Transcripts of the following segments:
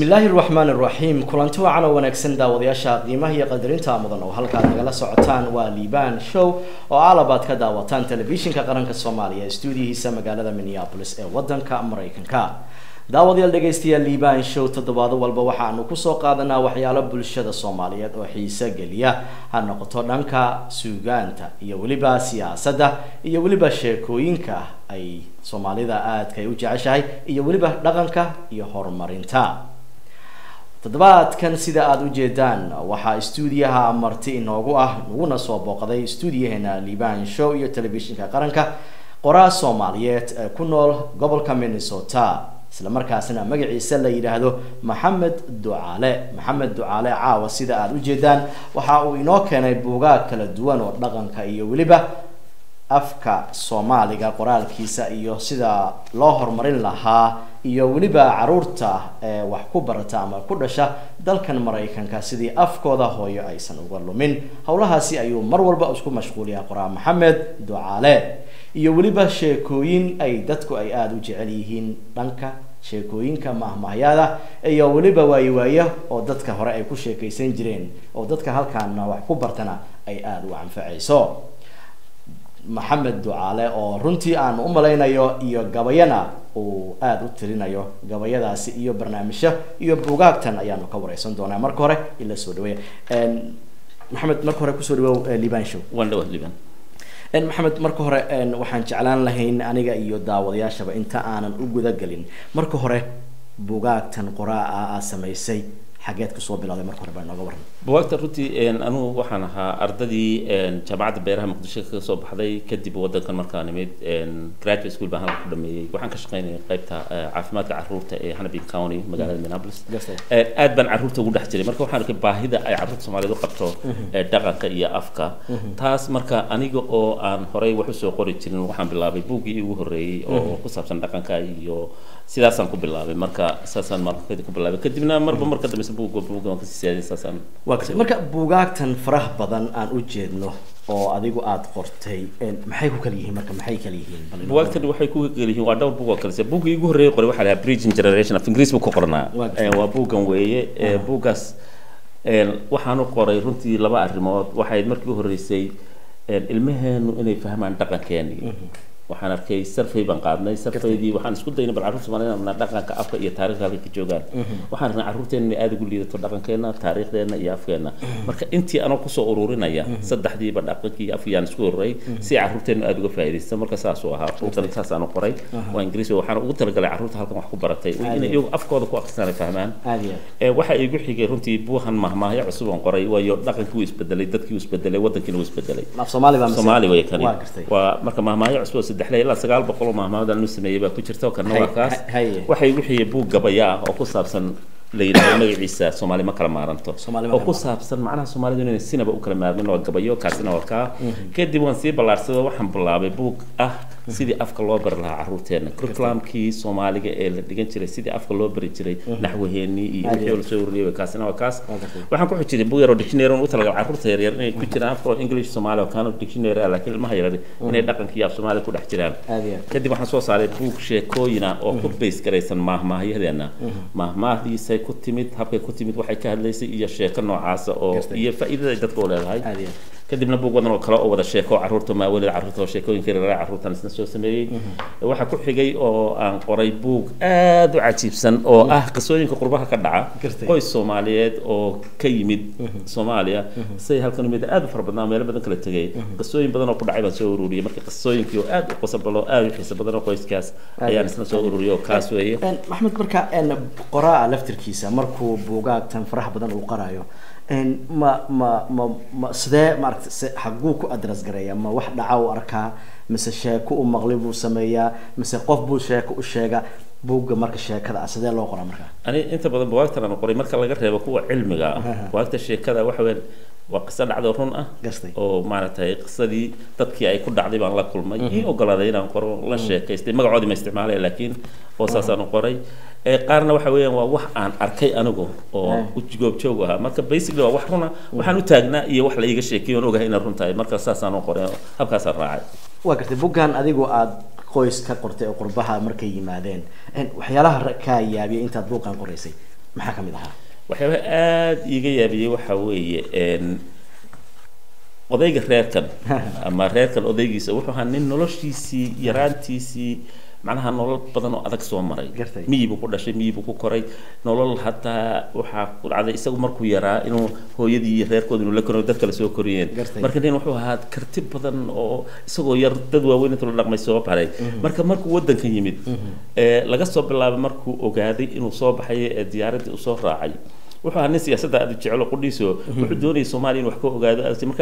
bismillaahi raxmaan raxiim kulanti wacan oo wanaagsan daawadayaasha qiimaha iyo qadarinta mudan oo halkaad nagala socotaan waa liban show oo alabaad ka daawataan telefishinka qaranka soomaaliya ee stuudiyihiisa magaalada minneapolis ee wadanka maraykanka daawadayaal dhegaystayaal liban show toddobaado walba waxaanu kusoo qaadanaa waxyaalo bulshada soomaaliyeed oo xiise geliya ha noqoto dhanka suugaanta iyo weliba siyaasadda iyo weliba sheekooyinka ay soomaalida aadka ay u jeceshahay iyo weliba dhaqanka iyo horumarinta toddobaadkan sida aada u jeedaan waxaa stuudiyaha marti inoogu ah naguna soo booqday stuudiyaheena liban show iyo telefishinka qaranka qoraa soomaaliyeed ee ku nool gobolka minnesota isla markaasna magaciisa la yidhaahdo maxamed ducaale maxamed ducaale caawa sida aada u jeedaan waxa uu inoo keenay buugaag kala duwan oo dhaqanka iyo weliba afka soomaaliga qoraalkiisa iyo sida loo horumarin lahaa iyo weliba caruurta ee wax ku barata ama ku dhasha dalkan maraykanka sidii afkooda hooyo aysan uga lumin howlahaasi ayuu mar walba isku mashquuliyaa qoraa maxamed ducaale iyo weliba sheekooyin ay dadku ay aada u jecel yihiin dhanka sheekooyinka mahmahyaada iyo weliba waayiwaaya oo dadka hore ay ku sheekaysan jireen oo dadka halkaana wax ku bartana ay aada u anfacayso maxamed ducaale oo runtii aan u malaynayo iyo gabayana uu aada u tirinayo gabayadaasi iyo barnaamijyo iyo buugaagtan ayaanu ka wareysan doonaa marka hore ila soo dhaweeya maxamed marka hore kusoo dhawow liban show waan dhawa liban maxamed marka hore waxaan jeclaan lahayn aniga iyo daawadayaashaba inta aanan u gudagelin marka hore buugaagtan qoraa ah aad samaysay xageed kusoo bilowday marka hore baa nooga waran buwaagta runtii anugu waxaan ahaa ardadii jaamacadda beeraha muqdisho kaga soo baxday kadib wadankan markaan nimid graduate school baan halka ku dhameeyey waxaan ka shaqaynayay qaybta caafimaadka caruurta ee hannibin county magaalada minneapolis aad baan caruurta ugu dhex jiray marka waxaan arkay baahida ay caruurta soomaaliyeed u qabto dhaqanka iyo afka taas marka aniga oo aan horey wax usoo qori jirin waxaan bilaabay buuggii ugu horreeyey oo ku saabsan dhaqanka iyo sidaasaan ku bilaabay marka saasaan markadi ku bilaabay kadibna marba marka dambeysa buugga buugga waan kasii siyaadiyay saasaan waa gartay marka buugaagtan faraha badan aan u jeedno oo adigu aada qortay maxay ku kala yihiin marka maxay kala yihiin buwaagtan waxay ku kala yihiin waa dhowr buug oo kale se buuggii ugu horreeyay qoray waxaa lahaa bridging generation of ingiriis buu ku qornaa waa buuggan weeye buuggaas waxaanu qoray runtii laba arrimood waxayd markii u horreysay ilmaheenu inay fahmaan dhaqankeenii waxaan arkay sarfay baan qaadnay sarfaydii waxaan isku daynay bal carruurta soomaalida dhaqanka afka iyo taariikhda halkay ka joogaan waxaan arknay carruurteena inay aada ugu liidato dhaqankeena taariikhdeena iyo afkeena marka intii anoo kusoo ururinaya saddexdiiba dhaqankii iyo afkiyaan isku ururay si carruurteenu aada uga faa'iidaysta marka saasuu ahaa buugan saas aanu qoray waa ingiriis waxaan ugu talagalay carruurta halkan wax ku baratay inay iyagu afkooda ku akhristaan ay fahmaan waxa igu xigay runtii buuhan mahmaahyo cusub aan qoray waayo dhaqankii wuu isbedelay dadkii wuu isbedelay wadankiina wuu isbedelay soomaali way kani waa marka mahmaahyo cusub saddexle ilaa sagaal boqol oo mahmaamad nu sameeyey baa ku jirta kana waa kaas waxay wixii buug gabaya ah oo ku saabsan la yidhahdo magaciisa soomaali ma kala maaranto oo ku saabsan macnaha soomaalidu inayna sinaba u kala maarmin waa gabayo kaasina waa kaa kadib waan sii ballaarsaday waxaan bilaabay buug ah sidii afka loo bari lahaa carruurteena curriculumkii soomaaliga ee la dhigan jiray sidii afka loo bari jiray naxwaheenii iyo wixii la soo ururiyay kaasina waa kaas waxaan ku xujiyay buug yar oo dictionary u talagalay carruurta yaryar inay ku jiraan afka oo english soomaali oo kaano dictionary ah laakiin ilmaha yaryar inay dhaqankii af soomaali ku dhex jiraan kadib waxaan soo saaray buug sheekooyina oo ku base garaysan maahmaahyadeena maahmaahdiisay ku timid habkay ku timid waxay ka hadlaysay iyo sheeko noocaasa oo iyo faa'iidada ay dadka u leedahay kadibna buug wadan oo kale oo wada sheeko carruurta maawalida carruurta oo sheekooyinka yaryar carruurtan isna soo sameeyey waxaa ku xigay oo aan qoray buug aad u cajiibsan oo ah qisooyinka qurbaha ka dhaca qoys soomaaliyeed oo ka yimid soomaaliya say halkan yimid aad u fara badnaa meelo badan kala tegay qisooyin badan oo ku dhacay baan soo ururiyey marka qisooyinkii oo aad u qosabalo aad u xiisa badan oo qoyskaas ayaan isna soo ururiyey oo kaas weeye maxamed marka qoraa laftirkiisa markuu buugaagtan faraha badan uu qaraayo ma ma ma ma sidee maaragta xaguu ku adras gareeya ma wax dhaca u arkaa mise sheeko u maqli buu sameeyaa mise qof buu sheeko u sheega buugga marka sheekada ah sidee loo qoraa marka ani inta badan buwaagtan aan qoray marka laga reebo kuwa cilmiga ah buwaagta sheekada waxa weyn waa qiso dhacdo run ah oo maaragtay qisadii dadkii ay ku dhacday baan la kulmay ii ogolaaday inaan qoro la sheekaystay magacoodii ma isticmaalaya laakiin oo saasaan u qoray qaarna waxa weeyaan waa wax aan arkay anigu oo goobjoog ahaa marka basically waa wax runa waxaan u taagnaa iyo wax la iiga sheekeeyo oon ogahay inay run tahay marka saasaan u qoray habkaasaan raacay waa gartay buggan adigu aada qoys ka qortay oo qurbaha markay yimaadeen waxyaalaha kaa yaabiyay intaad buuqan qoraysay maxaa ka mid ahaa waxyaabaha aada iiga yaabiyey waxa weeye odayga reerkan ama reerkan odaygiisa wuxuu ahaa nin noloshiisii yaraantiisii macnaha nolol badan oo adag soo maray miyibuu ku dhashay miyibuu ku koray nolol hataa waxaa ku dhacday isagu markuu yaraa inuu hooyadii iyo reerkooda inuu la koro dad kale soo koriyeen marka nin wuxuu ahaa karti badan oo isagoo yar dad waaweyn inta la dhaqmay soo baray marka markuu waddanka yimid laga soo bilaabay markuu ogaaday inuu soo baxay ee diyaaraddii usoo raacay wuxuu ahaa nin siyaasadda aad u jecelo qudhiiso wuxuu doonayay soomaaliya inuu wax ka ogaado marka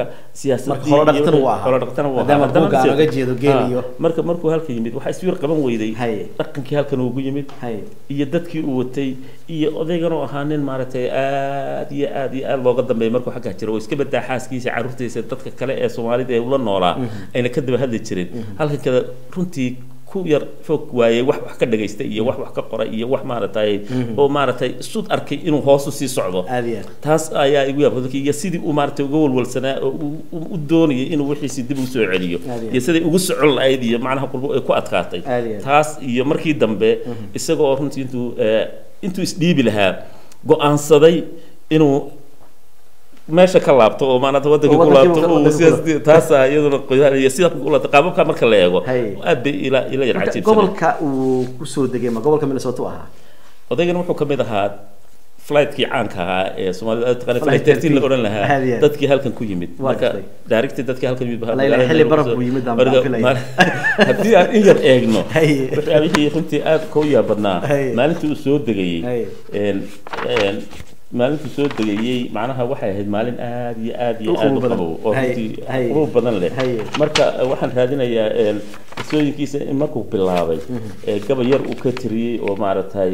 siyaasadii marka markuu halka yimid waxaa iswiir qaban weyday dhaqankii halkan ugu yimid iyo dadkii uu watay iyo odaygan oo ahaa nin maaragtay aad iyo aad iyo aad looga dambeeyay markuu xaggaa jiro oo iska badaa xaaskiisa carruurtiisa dadka kale ee soomaalida ee ula noolaa ayna ka daba hadli jirin halkan kada runtii ku yar fog waayey wax wax ka dhagaystay iyo wax wax ka qoray iyo wax maaragtay oo maaragtay sud arkay inuu hoosu sii socdo taas ayaa igu yaab iyo sidii uu maaragtay uga walwalsanaa oo u doonayay inuu wixiisi dib u soo celiyo iyo siday ugu socon lahayd iyo macnaha qurbo ay ku adkaatay taas iyo markii dambe isagoo runtii intuu intuu isdhiibi lahaa go-aansaday inuu meesha ka laabto oo maanata waddanka ku laabto oo sidaas taasa iyaduna iyo sida ku laabto qaababka marka la eego aad bay ila ila yar cajiibsan gobolka uu kusoo degay ma gobolka minnesota u ahaa odaygan wuxuu kamid ahaa flightkii caanka ahaa ee soomaalida aad taqaanay flight thirteen la odhan lahaa dadkii halkan ku yimid marka directly dadkii halkan yimid xilli baraf buu yimid aan filaya haddii aan in yar eegno waxyaabihii runtii aad ka u yaabadnaa maalintii uu soo degayey maalintuu soo degayey macnaha waxay ahayd maalin aada iyo aada iyo aada u qabow oo runtii qurub badan leh marka waxaan raadinayaa qisooyinkiisa in markuu bilaabay gabay yar uu ka tiriyey oo maaragtay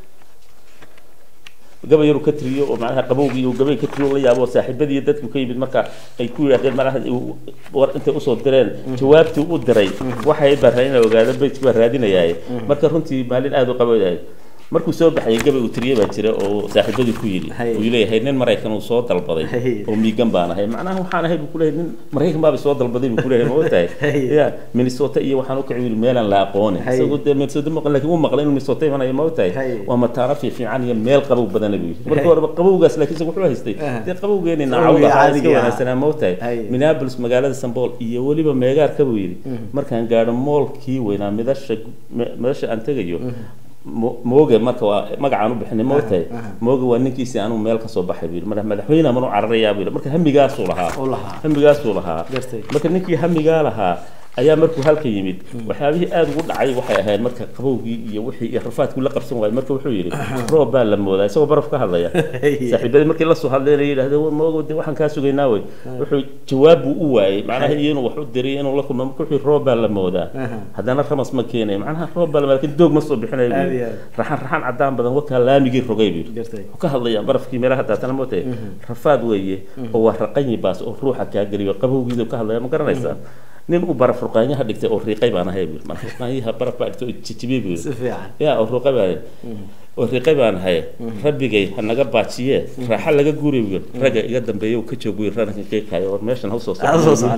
gabay yar uu ka tiriyey oo macnaha qabowgii uu gabay ka tiriyo la yaabo saaxiibadii dadku ka yimid marka ay ku yidhahdeen malaha war intay usoo direen jawaabtii u diray waxay baa raadinaya ogaada bayt baa raadinayaa marka runtii maalin aada u qabow markuu soo baxayay gabay uu tiriye baa jira oo saaxiibadii ku yidhi uu leeyahay nin maraykan uu soo dalbaday oo miigan baan ahay macnaha waxaan ahay buu kuleeyahay nin maraykan baaba soo dalbaday buu kuleeyahay ma ogtahay ya minnesota iyo waxaan u kici yidhi meelaan la aqoonin isagoo dee minnesota maqan laakiin uu maqlay inuu minnesota imanayo ma ogtahay waa mataano fiifiican iyo meel qabow badana buu yidhi marka horeba qabowgaas laakiin isaga wuxuu haystay dee qabowgeeni naacawda ahaa iska wanaagsanaa ma ogtahay minneapolis magaalada sanbool iyo weliba meegaarka buu yidhi markaan gaadho moolkii weynaa midasha midasha aan tegayo mooge marka waa magacaan u bixinay moogtahay mooge waa ninkiisii anuu meel kasoo baxay buu yidhi marka madaxweyne manu cararayaa buu yidhi marka hamigaasuu lahaa hamigaasuu lahaa marka ninkii hamigaa lahaa ayaa markuu halka yimid waxyaabihii aada ugu dhacay waxay ahayd marka qabowgii iyo wixii iyo rafaadkii la qabsan waayay marka wuxuu yidhi roob baa la moodaa isagoo baraf ka hadlaya saaxiibadii markii lasoo hadlayna yidhahdeen moogo de waxaan kaa sugaynaa wey wuxuu jawaab buu u waayey macnaha iyo inuu wax u diray inuu la kulmo marka wuxuu roob baa la moodaa haddana ramas ma keenayo macnaha roob baa la moodaa lakin doog ma soo bixinayo buu yidhi raxan raxan cadaan badan wakaa laamigii rogay buu yidhi wuxuu ka hadlayaa barafkii meelaha daatana mootay rafaad weeye oo waa raqanyi baas oo ruuxa kaa geliyo qabowgiidu ka hadlaya ma garanaysaa nin uu baraf ruqaanyaha dhigtay oo riiqay baan ahay buu marka ruqaanyaha baraf baa dhigtay oo jijibiyey buu ya oo ruuqay baan oo riiqay baan ahay rabbigay ha naga baajiye raaxa laga guuray buu ragga iga dambeeya uu ka joogo buu ranka qiiqayo war meeshan ha soo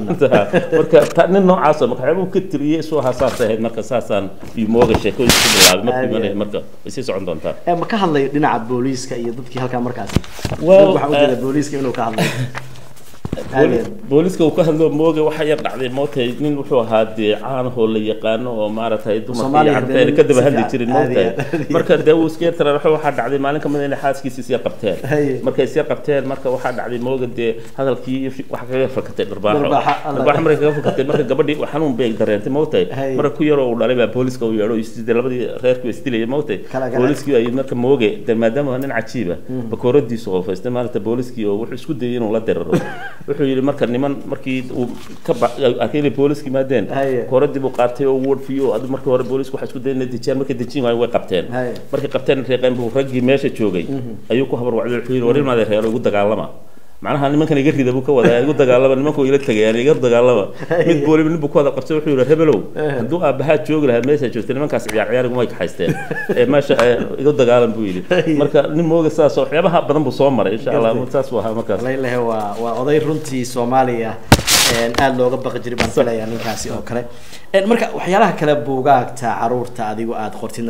marka nin noocaas oo marka uu ka tiriyay soo hasaas ahayd marka saasaan iyo mooga sheekooyin ku bilaabay markii mana marka way sii socon doontaa ma ka hadlayo dhinaca booliiska iyo dadkii halkaa markaasi waxaa ujeeda booliiska inuu ka hadlayo booliska uu ka hadlo mooge waxa yar dhacday mootay nin wuxuu ahaa dee caanahoo la yaqaano oo maaragtay dumarka iyo carruurta ayna ka daba hadli jirin moogtahay marka dee uu iska yartara waxaa dhacday maalin kamid inay xaaskiisa isyar qabteen markay isyar qabteen marka waxaa dhacday mooge dee hadalkii waxa kaga fakatay dharbaaxo dharbaaxo markay kaga fakatay marka gabadhii xanuun bay dareentay moogtahay marka ku yaroo uu dhalay baa booliska uu yeedho isdee labadii reerkii isdilaya moogtahay booliskii ay marka mooge dee maadaama nin cajiiba bakooradiisu qolfaystay maalinta booliskii oo wuxuu isku dayay inuu la diriro wuxuu yidhi marka niman markii uu ka arkay inay booliska yimaadeen kooradii buu qaatay oo wardfiyo adu markii hore boolisku waxay isku dayeen inay dejiyaan markay dejin waayo way qabteen markay qabteen reeqeen buu raggii meesha joogay ayuu ku habar wacday wuxuu yidhi war ilmaade reero igu dagaalama macnaha nimankan iga rida buu ka wadaa igu dagaalama nimanku ila tagayaan iga dagaalama mid booliba nin buu ku wada qabtay wuxuu yidhi hebelow hadduu aabbahaa joogi lahaa meesha joogtay nimankaas ciyaar ciyaar iguma ay kaxaysteen ee meesha iga dagaalan buu yidhi marka nin mooga saas waxyaabaha badan buu soo maray insha allah saas buu ahaa markaas leylehe waa waa oday runtii soomaaliya aada looga baqi jiray baan filayaa ninkaasi oo kale marka waxyaalaha kale buugaagta caruurta adigu aada qortidna bal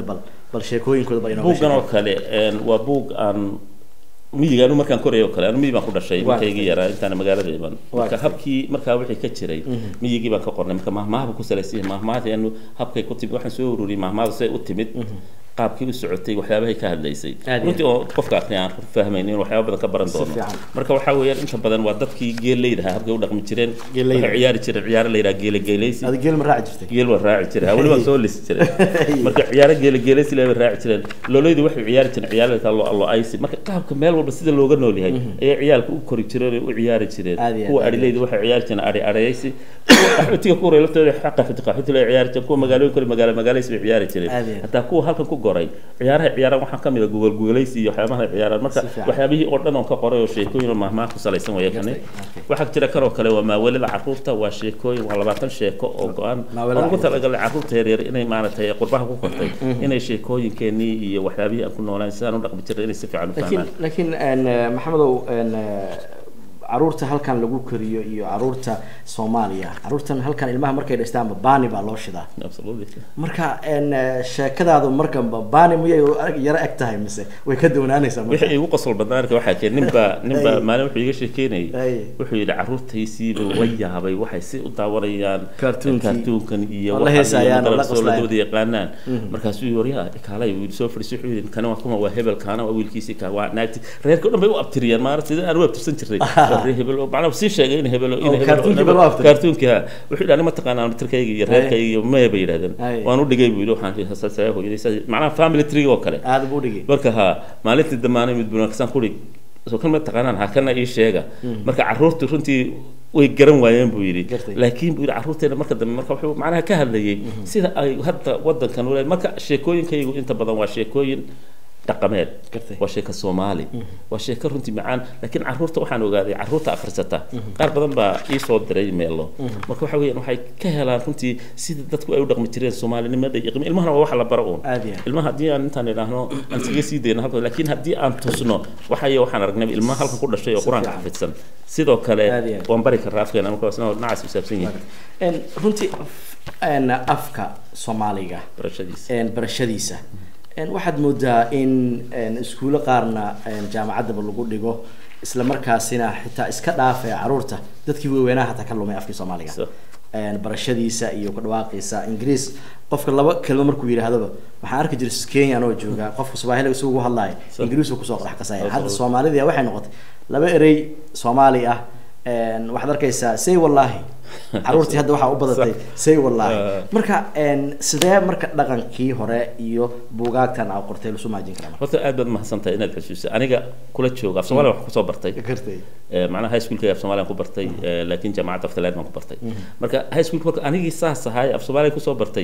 bal sheekooyinkooda baa inooga buuggan oo sheekay. kale een, waa buug aan miyiga anu markaan korayo oo kale anu miyi baan ku dhashay Waa markaygii gartay. yaraa intaana magaalada iman Waa marka gartay. habkii markaa wixii ka jiray miyigii baan ka qornay marka mahmaahaba ku salaysan yahay mahmaahadeenu habkay ku timid waxaan soo ururiyey mahmaahda say u timid qaabkii u socotay waxyaabahay ka hadlaysay Aad iyo runtii oo qofka aqni aan fahmaynin in waxyaaba badan ka baran Si doono fiican. marka waxaa weeyaan inta badan waa dadkii geeleyda ahaa habkay u dhaqmi jireen Geeleyda. waxay ciyaari jireen ciyaaro la yidhaha geele geeleysi Adiga geel ma raaci jirtay geel waa raaci jiray weli waan soo lisi jiray marka ciyaaro geele geeleysi leh bay raaci jireen loolaydu waxay ciyaari jireen ciyaarada lo lo aysi marka qaabka meel walba sida looga nool yahay ayay ciyaalka u kori jireen oo u ciyaari jireen Aad iyo aad, kuwa aad iyo adhileydu waxay ciyaari jireen adhi adhaysi kuwa qaxootiga ku horay laftooda xaqa xiti qaxooti lay ciyaari jireen kuwa magaalooyin kale magaalo magaalaysi bay ciyaari jireen Aad iyo aad. hataa kuwa halkan ku goray ciyaaraha ciyaaraan waxaa kamid a gugol gugolaysi iyo waxyaabaha ay ciyaaraan marka Si fiican. waxyaabihii oo dhan oon ka qoray oo sheekooyin oo mahmaah ku salaysan waya kani Gartay, waxaa jira kanoo kale waa maawelida caruurta waa sheekooyin waa labaatan sheeko oo go-an Maawelida oo ugu caruurta. talagalay caruurta yaryar inay maaragtay qurbaha ku kortay inay sheekooyinkeenii iyo waxyaabihii aan ku noolaan sidaan u dhaqmi jiray inay si fiican u laakiin fahmaan laakiin een, eh, maxamedow een, eh, caruurta halkan lagu koriyo iyo caruurta soomaaliya caruurtan halkan ilmaha markay dhashtaanba baani baa loo shidaa Absolutely. marka een, eh, sheekadaadu markanba baani miyay u ag- yaro eg tahay mise way ka dawnaanaysaa marka wixii igu qosol badnaa arka waxaa keen ninbaa ninbaa Ay. maalin wuxuu iga sheekeynayay Ay. wuxuu yidhi caruurtaysiiba la yaabay waxay si u daawanayaan Cartoon-kii. cartoonkan iyo Oo la waxaan heesayaan, iyo oo la madarasoo qoslayaan. ladooda yaqaanaan markaasuu yidhi waryaa kaalay wiil soo fadhiisay wuxuu yidhi kani waa kuma waa hebel kaana waa wiilkiisii kaa waa naagti reerka o dhan bay u abtiriyaan maarata sida aan u abtirsan jirnay Waa reer hebel oo macnaha sii sheegay in hebel in Oo, hebel cartoon-kii baa loo abtiray. cartoonka wuxuu yidhi anima taqaanaa tirkayga iyo reerkayga iyo maya bay yidhahdeen Ay. waan u dhigay buu yidhi waxaan sasaa hooyaday saas- macnaha family tree oo kale aada buu dhigi marka ha maalintii damaanay mid bunaaksan kuri soo kan ma taqaanaan ha kana ii sheega marka caruurtu runtii way garan waayeen buu yidhi Gartay. laakiin buu yidhi caruurteena marka dambe marka wuxuu macnaha ka hadlayay sida ay hadda wadankan u leeyahay marka sheekooyinkaygu inta badan waa sheekooyin dhaqameed Gartay. waa sheeko soomaali waa sheeko runtii macaan laakiin caruurta waxaan ogaaday caruurta akhrisata qaar badan baa ii soo diray meelo marka waxa weeyaan waxay ka helaan runtii sida dadku ay u dhaqmi jireen soomaalinimada iyo qiimo ilmahana waa wax la baro uun Aad iyo aad. ilmaha haddii aan intaan idhaahno aan iskaga sii dayno halka laakiin haddii aan tusno waxaya waxaan aragnay ilmaha halkan ku dhashay oo Si qur-aanka fiican. xafidsan sidoo kale Aad iyo aad. waan bari karnaa afkeena marka isna nacaas u saabsan yihiin Een, runtii af- een, afka soomaaliga barashadiisa een, barashadiisa een, waxaad moodaa in een, iskuulo qaarna een, jaamacaddaba lagu dhigo isla markaasina xitaa iska dhaafee caruurta dadkii waaweynaha hataa ka lumay afkii soomaaliga So. een, barashadiisa iyo ku dhawaaqiisa ingiriis qofka laba kelmo markuu yidhaahdaba waxaan arki jiray kenyan oo jooga qofka swahili isagu ugu hadlaya So. ingiriis uu kusoo qorax qasaya Oh, hadda oh. soomaalidii waxay noqotay laba erey soomaali ah een, waxaad arkaysaa say wallaahi caruurtii hadda waxaa u badatay say wallaahi Ah. marka een, sidee marka dhaqankii hore iyo buugaagtan aa qortay lasu maajin karaa marka horta aad baad mahadsantahay inaad xusuusa aniga kula jooga af soomaaliya wax kusoo bartay gartay Eh, macnaha high schoolka af soomaaliya ku bartay eh, laakiin jaamacadda aftaland baan ku bartay marka high schoolka marka anigii saas ahay af soomaaliya kusoo bartay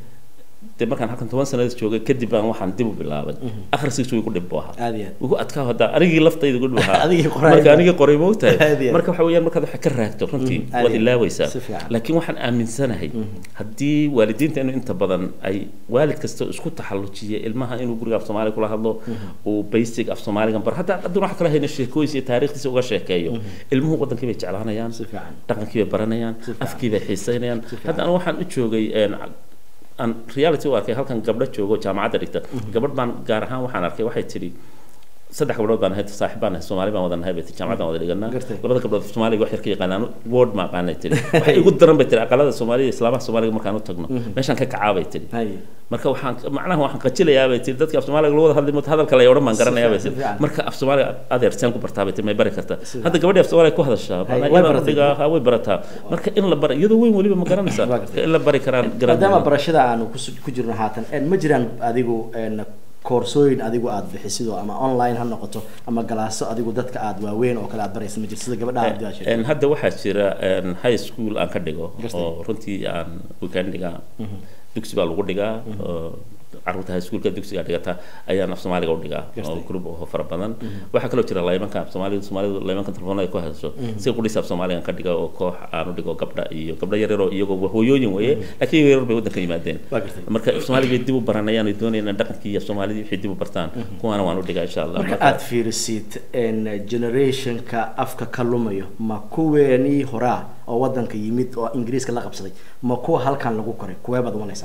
dee markaan halkan toban sanadood joogay kadib baan waxaan dib u bilaabay akhriskiisu way ku dhib buu ahaa aad iyo aad ugu adkaa hadda anigii laftayda ugu dhib ahaa Adigii qoray. marka anigii qoray ma Aad iyo ogtahay aad. marka waxa weeyaan markaad waxa ka raagto runtii Mhm, aad waad iyo aad. ilaawaysaa Si fiican. laakiin waxaan aaminsanahay haddii waalidiinteenu inta badan ay waalid kasta isku taxallujiya ilmaha inuu guriga af soomaaliya kula hadlo uu basic af soomaaligan baro hadda hadduna wax kala hayna sheekooyinsa iyo taariikhdiisa uga sheekeeyo ilmuhu wadankii bay jeclaanayaan si fiican dhaqankii bay baranayaan Si fiican. afkii bay xiisaynayaan Si fiican. hadda anigu waxaan u joogay een, aan reality u arkay halkan gabdho joogo jaamacadda dhigta gabadh baan gaar ahaan waxaan arkay waxay tidhi saddex gabdhood baan ahayd saaxiib baan ahay soomaali baan wada nahay bay tihi jaamacaddan wada dhiganaa Gartay. labada gabdhood soomaaliga wax yar ka yaqaanaan word ma aqaanay tihi waxay igu daran bay tihi aqalada soomaaliya iyo islaamaha soomaaliga markaan u tagno meeshaan ka kacaa bay tihi hay marka waxaan macnaha waxaan qajilayaa bay tihi dadka af soomaaliga lagu wada hadli mooto hadalka la odhan baan garanayaa bay Si tihi fiican. marka af soomaaliga adeer seen ku bartaa bay tihi may bari kartaa Si hadda gabadhii af soomaaliga ku hadashaa Hay, macnaha way iyadoo baratay. dhigaa ha way barataa marka in la bara iyadoo weyn weliba ma garanaysaa Waa gartay. in la bari karaan garan maadaama barashada aanu kus- ku jirno haatan een, ma jiraan adigu een, koorsooyin adigu aad bixisid oo ama online ha noqoto ama galaaso adigu dadka aad waaweyn oo kale aad baraysa ma jirto sida gabadha aad Een, sheegtay hadda waxaa jira een, high school aan ka dhigo Gartay. oo runtii aan weekend dhigaa dugsi baa lagu dhigaa oo caruurta high schoolka dugsiga dhigata ayaan af soomaaliga u dhigaa oo Gartay. group oo fara badan waxaa kaloo jira laymanka af soomaaliga soomaalidu laymanka telefoonada ku hadasho si qudhis af soomaaliga ka dhiga oo koox aan u dhigo gabdha iyo gabdha yaryar oo iyagoo hooyooyin weeye laakiin iyago yaryar bay waddanka yimaadeen Waa gartay. marka af soomaaliga bay dib u baranayaan ay doonayaan dhaqankii af soomaalidii wixii dib u bartaan kuwaana waan u dhigaa insha allah marka aad fiirisid een, generationka afka ka lumayo ma kuweenii horaa oo wadanka yimid oo ingiriiska la qabsaday ma kuwa halkan lagu koray kuwee baad umalaysaa marka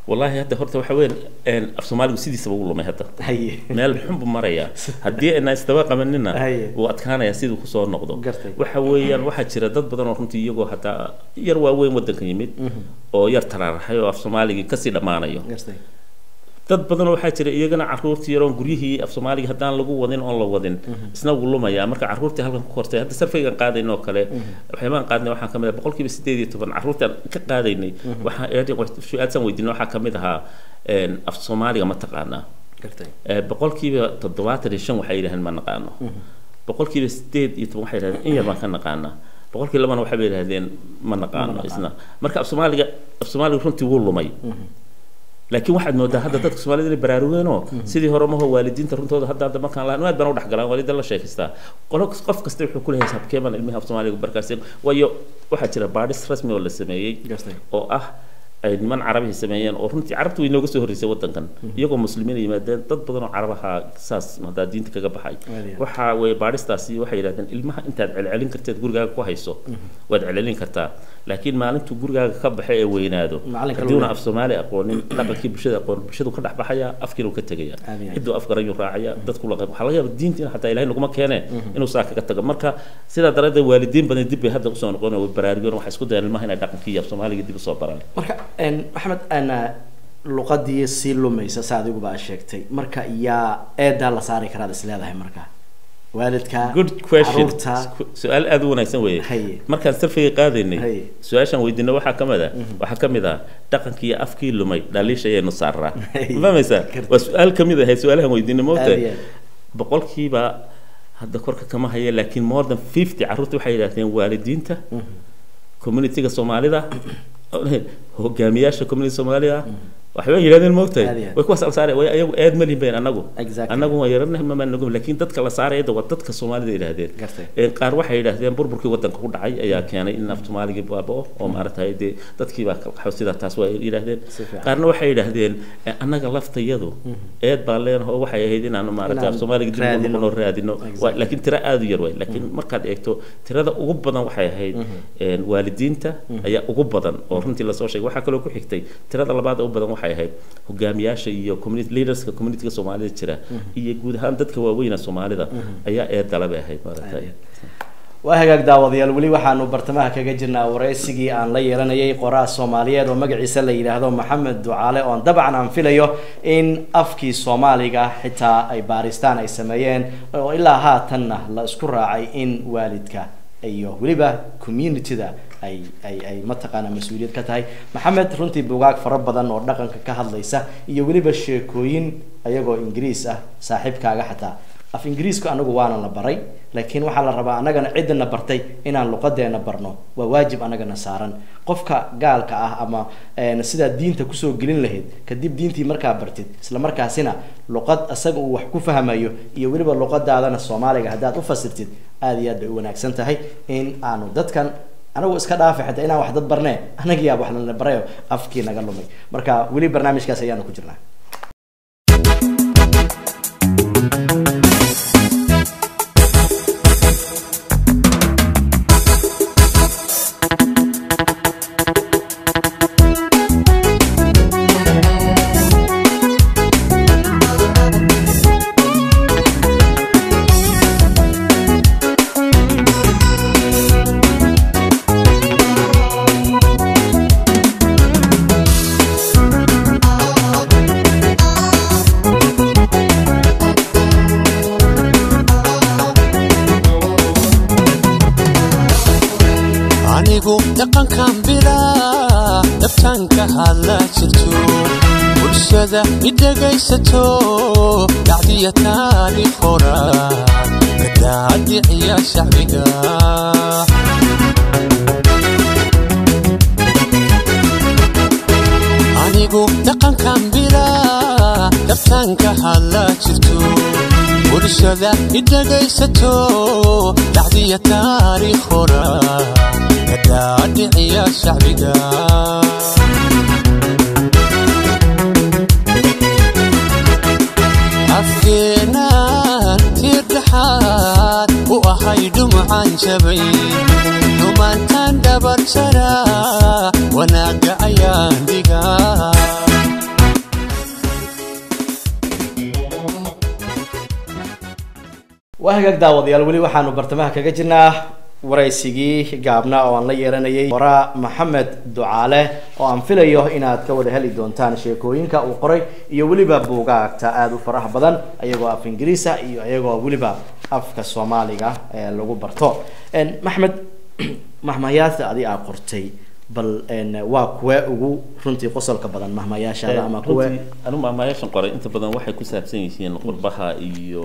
wallahi hadda horta waxa weyn af soomaaligu sidiisaba u lumay hadda haye meel xun buu marayaa haddii ayna isdaba qabanina Haye. wuu adkaanayaa siduu kusoo noqdo Gartay. waxa weeyaan waxaa jira dad badan oo runtii iyagoo hataa yar waaweyn wadanka yimid oo yar taraaraxay oo af soomaaligii kasii dhammaanayo gartay dad badan oo waxaa jira iyagana caruurtii yaroon guryihii af soomaaliga haddaan lagu wadin oon la wadin isna wuu lumayaa marka caruurtii halkan ku kortay hadda sarfaygan qaadayn oo kale waxyaabaan qaadnay waxaa kamid ah boqolkiiba sideed iyo toban caruurtii aan ka qaadaynay waxaa su-aadsan weydiinay waxaa kamid ahaa een, af soomaaliga ma taqaanaa gartay Eh, boqolkiiba toddobaatan iyo shan waxay yidhahdeen ma naqaano boqolkiiba sideed iyo toban waxay yidhahdeen in yar baan ka naqaanaa boqolkiiba labana waxay yidhahdeen ma naqaano naqaano. isna marka af soomaaliga af soomaaliga runtii wuu lumay laakiin waxaad moodaa hadda dadka soomaalida inay baraarugeenoo sidii hore maho waalidiinta runtooda hadda hadda markaan lahan aad baan u dhexgalaan waalida la sheekaystaa qolo qof kasta wuxuu ku leeyahay habkeeban ilmihi af soomaaliga barkaaseen waayo waxaa jira baadhis rasmi oo la sameeyey gartay oo ah ay niman carabihi sameeyeen oo runtii carabtu way nooga soo horreysay wadankan iyagoo muslimiin ay yimaadeen dad badan oo carabaha saas haddaa diinta kaga baxay Waadiya. waxa weeye baadhistaasi waxay yidhahdeen ilmaha intaad celcelin karteed gurigaaga ku hayso waad celcelin kartaa laakiin maalintuu gurigaaga ka baxe ee weynaado Macalinka haddiuna loo af soomaali aqoonin dhaqankii bulshada aqoon bulshadu ka dhex baxaya afkiina uu ka tegaya Aad iyo aad. ciduu afgarayuu raacaya dadku la waxaa laga yaaba diintiina xataa ilahay naguma keene inuu saa kaga tago marka sidaa daraaddeed waalidiin badan dib bay hadda usoo noqon way baraarugeen waxay isku dayaan ilmaha inay dhaqankii iyo af soomaaliga dib usoo baraan marka een, maxamed ana luqadii sii lumaysa sa adiguba aad sheegtay marka yaa eedaa la saari karaad is leedahay marka waalidka good question caruurta su-aal aada u wanaagsan weeye Haye. markaan sarfiga qaadaynay Haye. su-aashaan weydiinay waxaa ka mid ah waxaa ka mid ah dhaqankii iyo afkii lumay dhaliisha ayaynu saaraa Haye. ma fahmaysaa Gartay. waa su-aal ka mid ahayd su-aalahan weydiinay Aad moogta iyo aad. boqolkiiba hadda korka kama haya laakiin more than fifty carruurta waxay yidhahdeen waalidiinta communityga soomaalida hogaamiyaasha community soomaalida waxbay yidhahdeen moogtahay Aad iyo aad. way kuwaas la saaraya way ayagu aad ma lihin bayn anagu Exactly. anagu waa yaranahay ma nagu laakiin dadka la saaraya waa dadka soomaalida yidhaahdeen Gartay. Ee, qaar waxay yidhaahdeen burburkii wadanka ku dhacay ayaa keenay in af soomaaligii baabao oo maaragtay dee dadkii baa kala qaxo sidaa taas waa yidhaahdeen Si fiican. qaarna waxay yidhaahdeen eh, annaga laftayadu eed baan leenahay oo waxay ahayd inaanu maaragtay af Inaan soomaaliga dib ugu raadino. noqono raadino Exactly. Waa- laakiin tiro aada u yar waay laakiin markaad eegto tirada ugu badan waxay ahayd een, waalidiinta ayaa ugu badan oo runtii lasoo sheegay waxaa kaloo ku xigtay tirada labaad ugu badan waxay ahayd hogaamiyaasha iyo community leaderska communityga soomaalida jira iyo guud ahaan dadka waaweyna soomaalida ayaa eedala bay ahayd maaragtay waa hagaag daawadayaal weli waxaanu bartamaha kaga jirnaa waraysigii aan la yeelanayay qoraa soomaaliyeed oo magaciisa la yidhaahdo maxamed ducaale oon dabcan aan filayo in afkii soomaaliga xitaa ay baaristaan ay sameeyeen oo ilaa haatanna la isku raacay in waalidka iyo weliba communityda ay ay ay mataqaana mas-uuliyad ka tahay maxamed runtii bugaag fara badan oo dhaqanka ka hadlaysa iyo weliba sheekooyin ayagoo ingiriis ah saaxiibkaaga xataa af ingiriisku anagu waana la baray laakiin waxaa la rabaa anagana ciddana bartay inaan luqadeena barno waa waajib anagana saaran qofka gaalka ah ama een, sidaa diinta kusoo gelin lahayd kadib diintii markaa bartid isla markaasina luqad isaga uu wax ku fahmayo iyo weliba luqadaadana soomaaliga haddaad u fasirtid aada iyo aad bay u wanaagsan tahay in aanu dadkan anagu iska dhaafay xataa inaan wax dad barnee anagiyaa wax lana barayo afkii naga lumay marka weli barnaamijkaas ayaanu ku jirnaa anigu dhaqankan bilaa dhabtaanka hadla jirto bulshada idhegaysato dhacdiya taariikh hora kadaadiciya shacbiga anigu dhaqankan bilaa dhabtaanka hadla jirto bulshada idhegaysato dhacdiya taariikh hora kadaadiciya shacbiga afkeenaan tiir dhexaad u ahay dhumucaan jabay dhumaantaan dhabarjara wanaagga ayaan dhigaa waa hagaag daawadayaal weli waxaanu bartamaha kaga jirnaa waraysigii gaabna oo aan la yeelanayay qoraa maxamed ducaale oo aan filayo inaad ka wada heli doontaan sheekooyinka uu qoray iyo weliba buugaagta aada u faraha badan iyagoo af ingiriisa iyo iyagoo weliba afka soomaaliga ee lagu barto maxmed mahmayaadta adi aa qortay bal waa kuwe ugu runtii qosolka badan mahmayaashaada ama kuwe anu mahmayaashan qoray inta badan waxay ku saabsan yihiin qurbaha iyo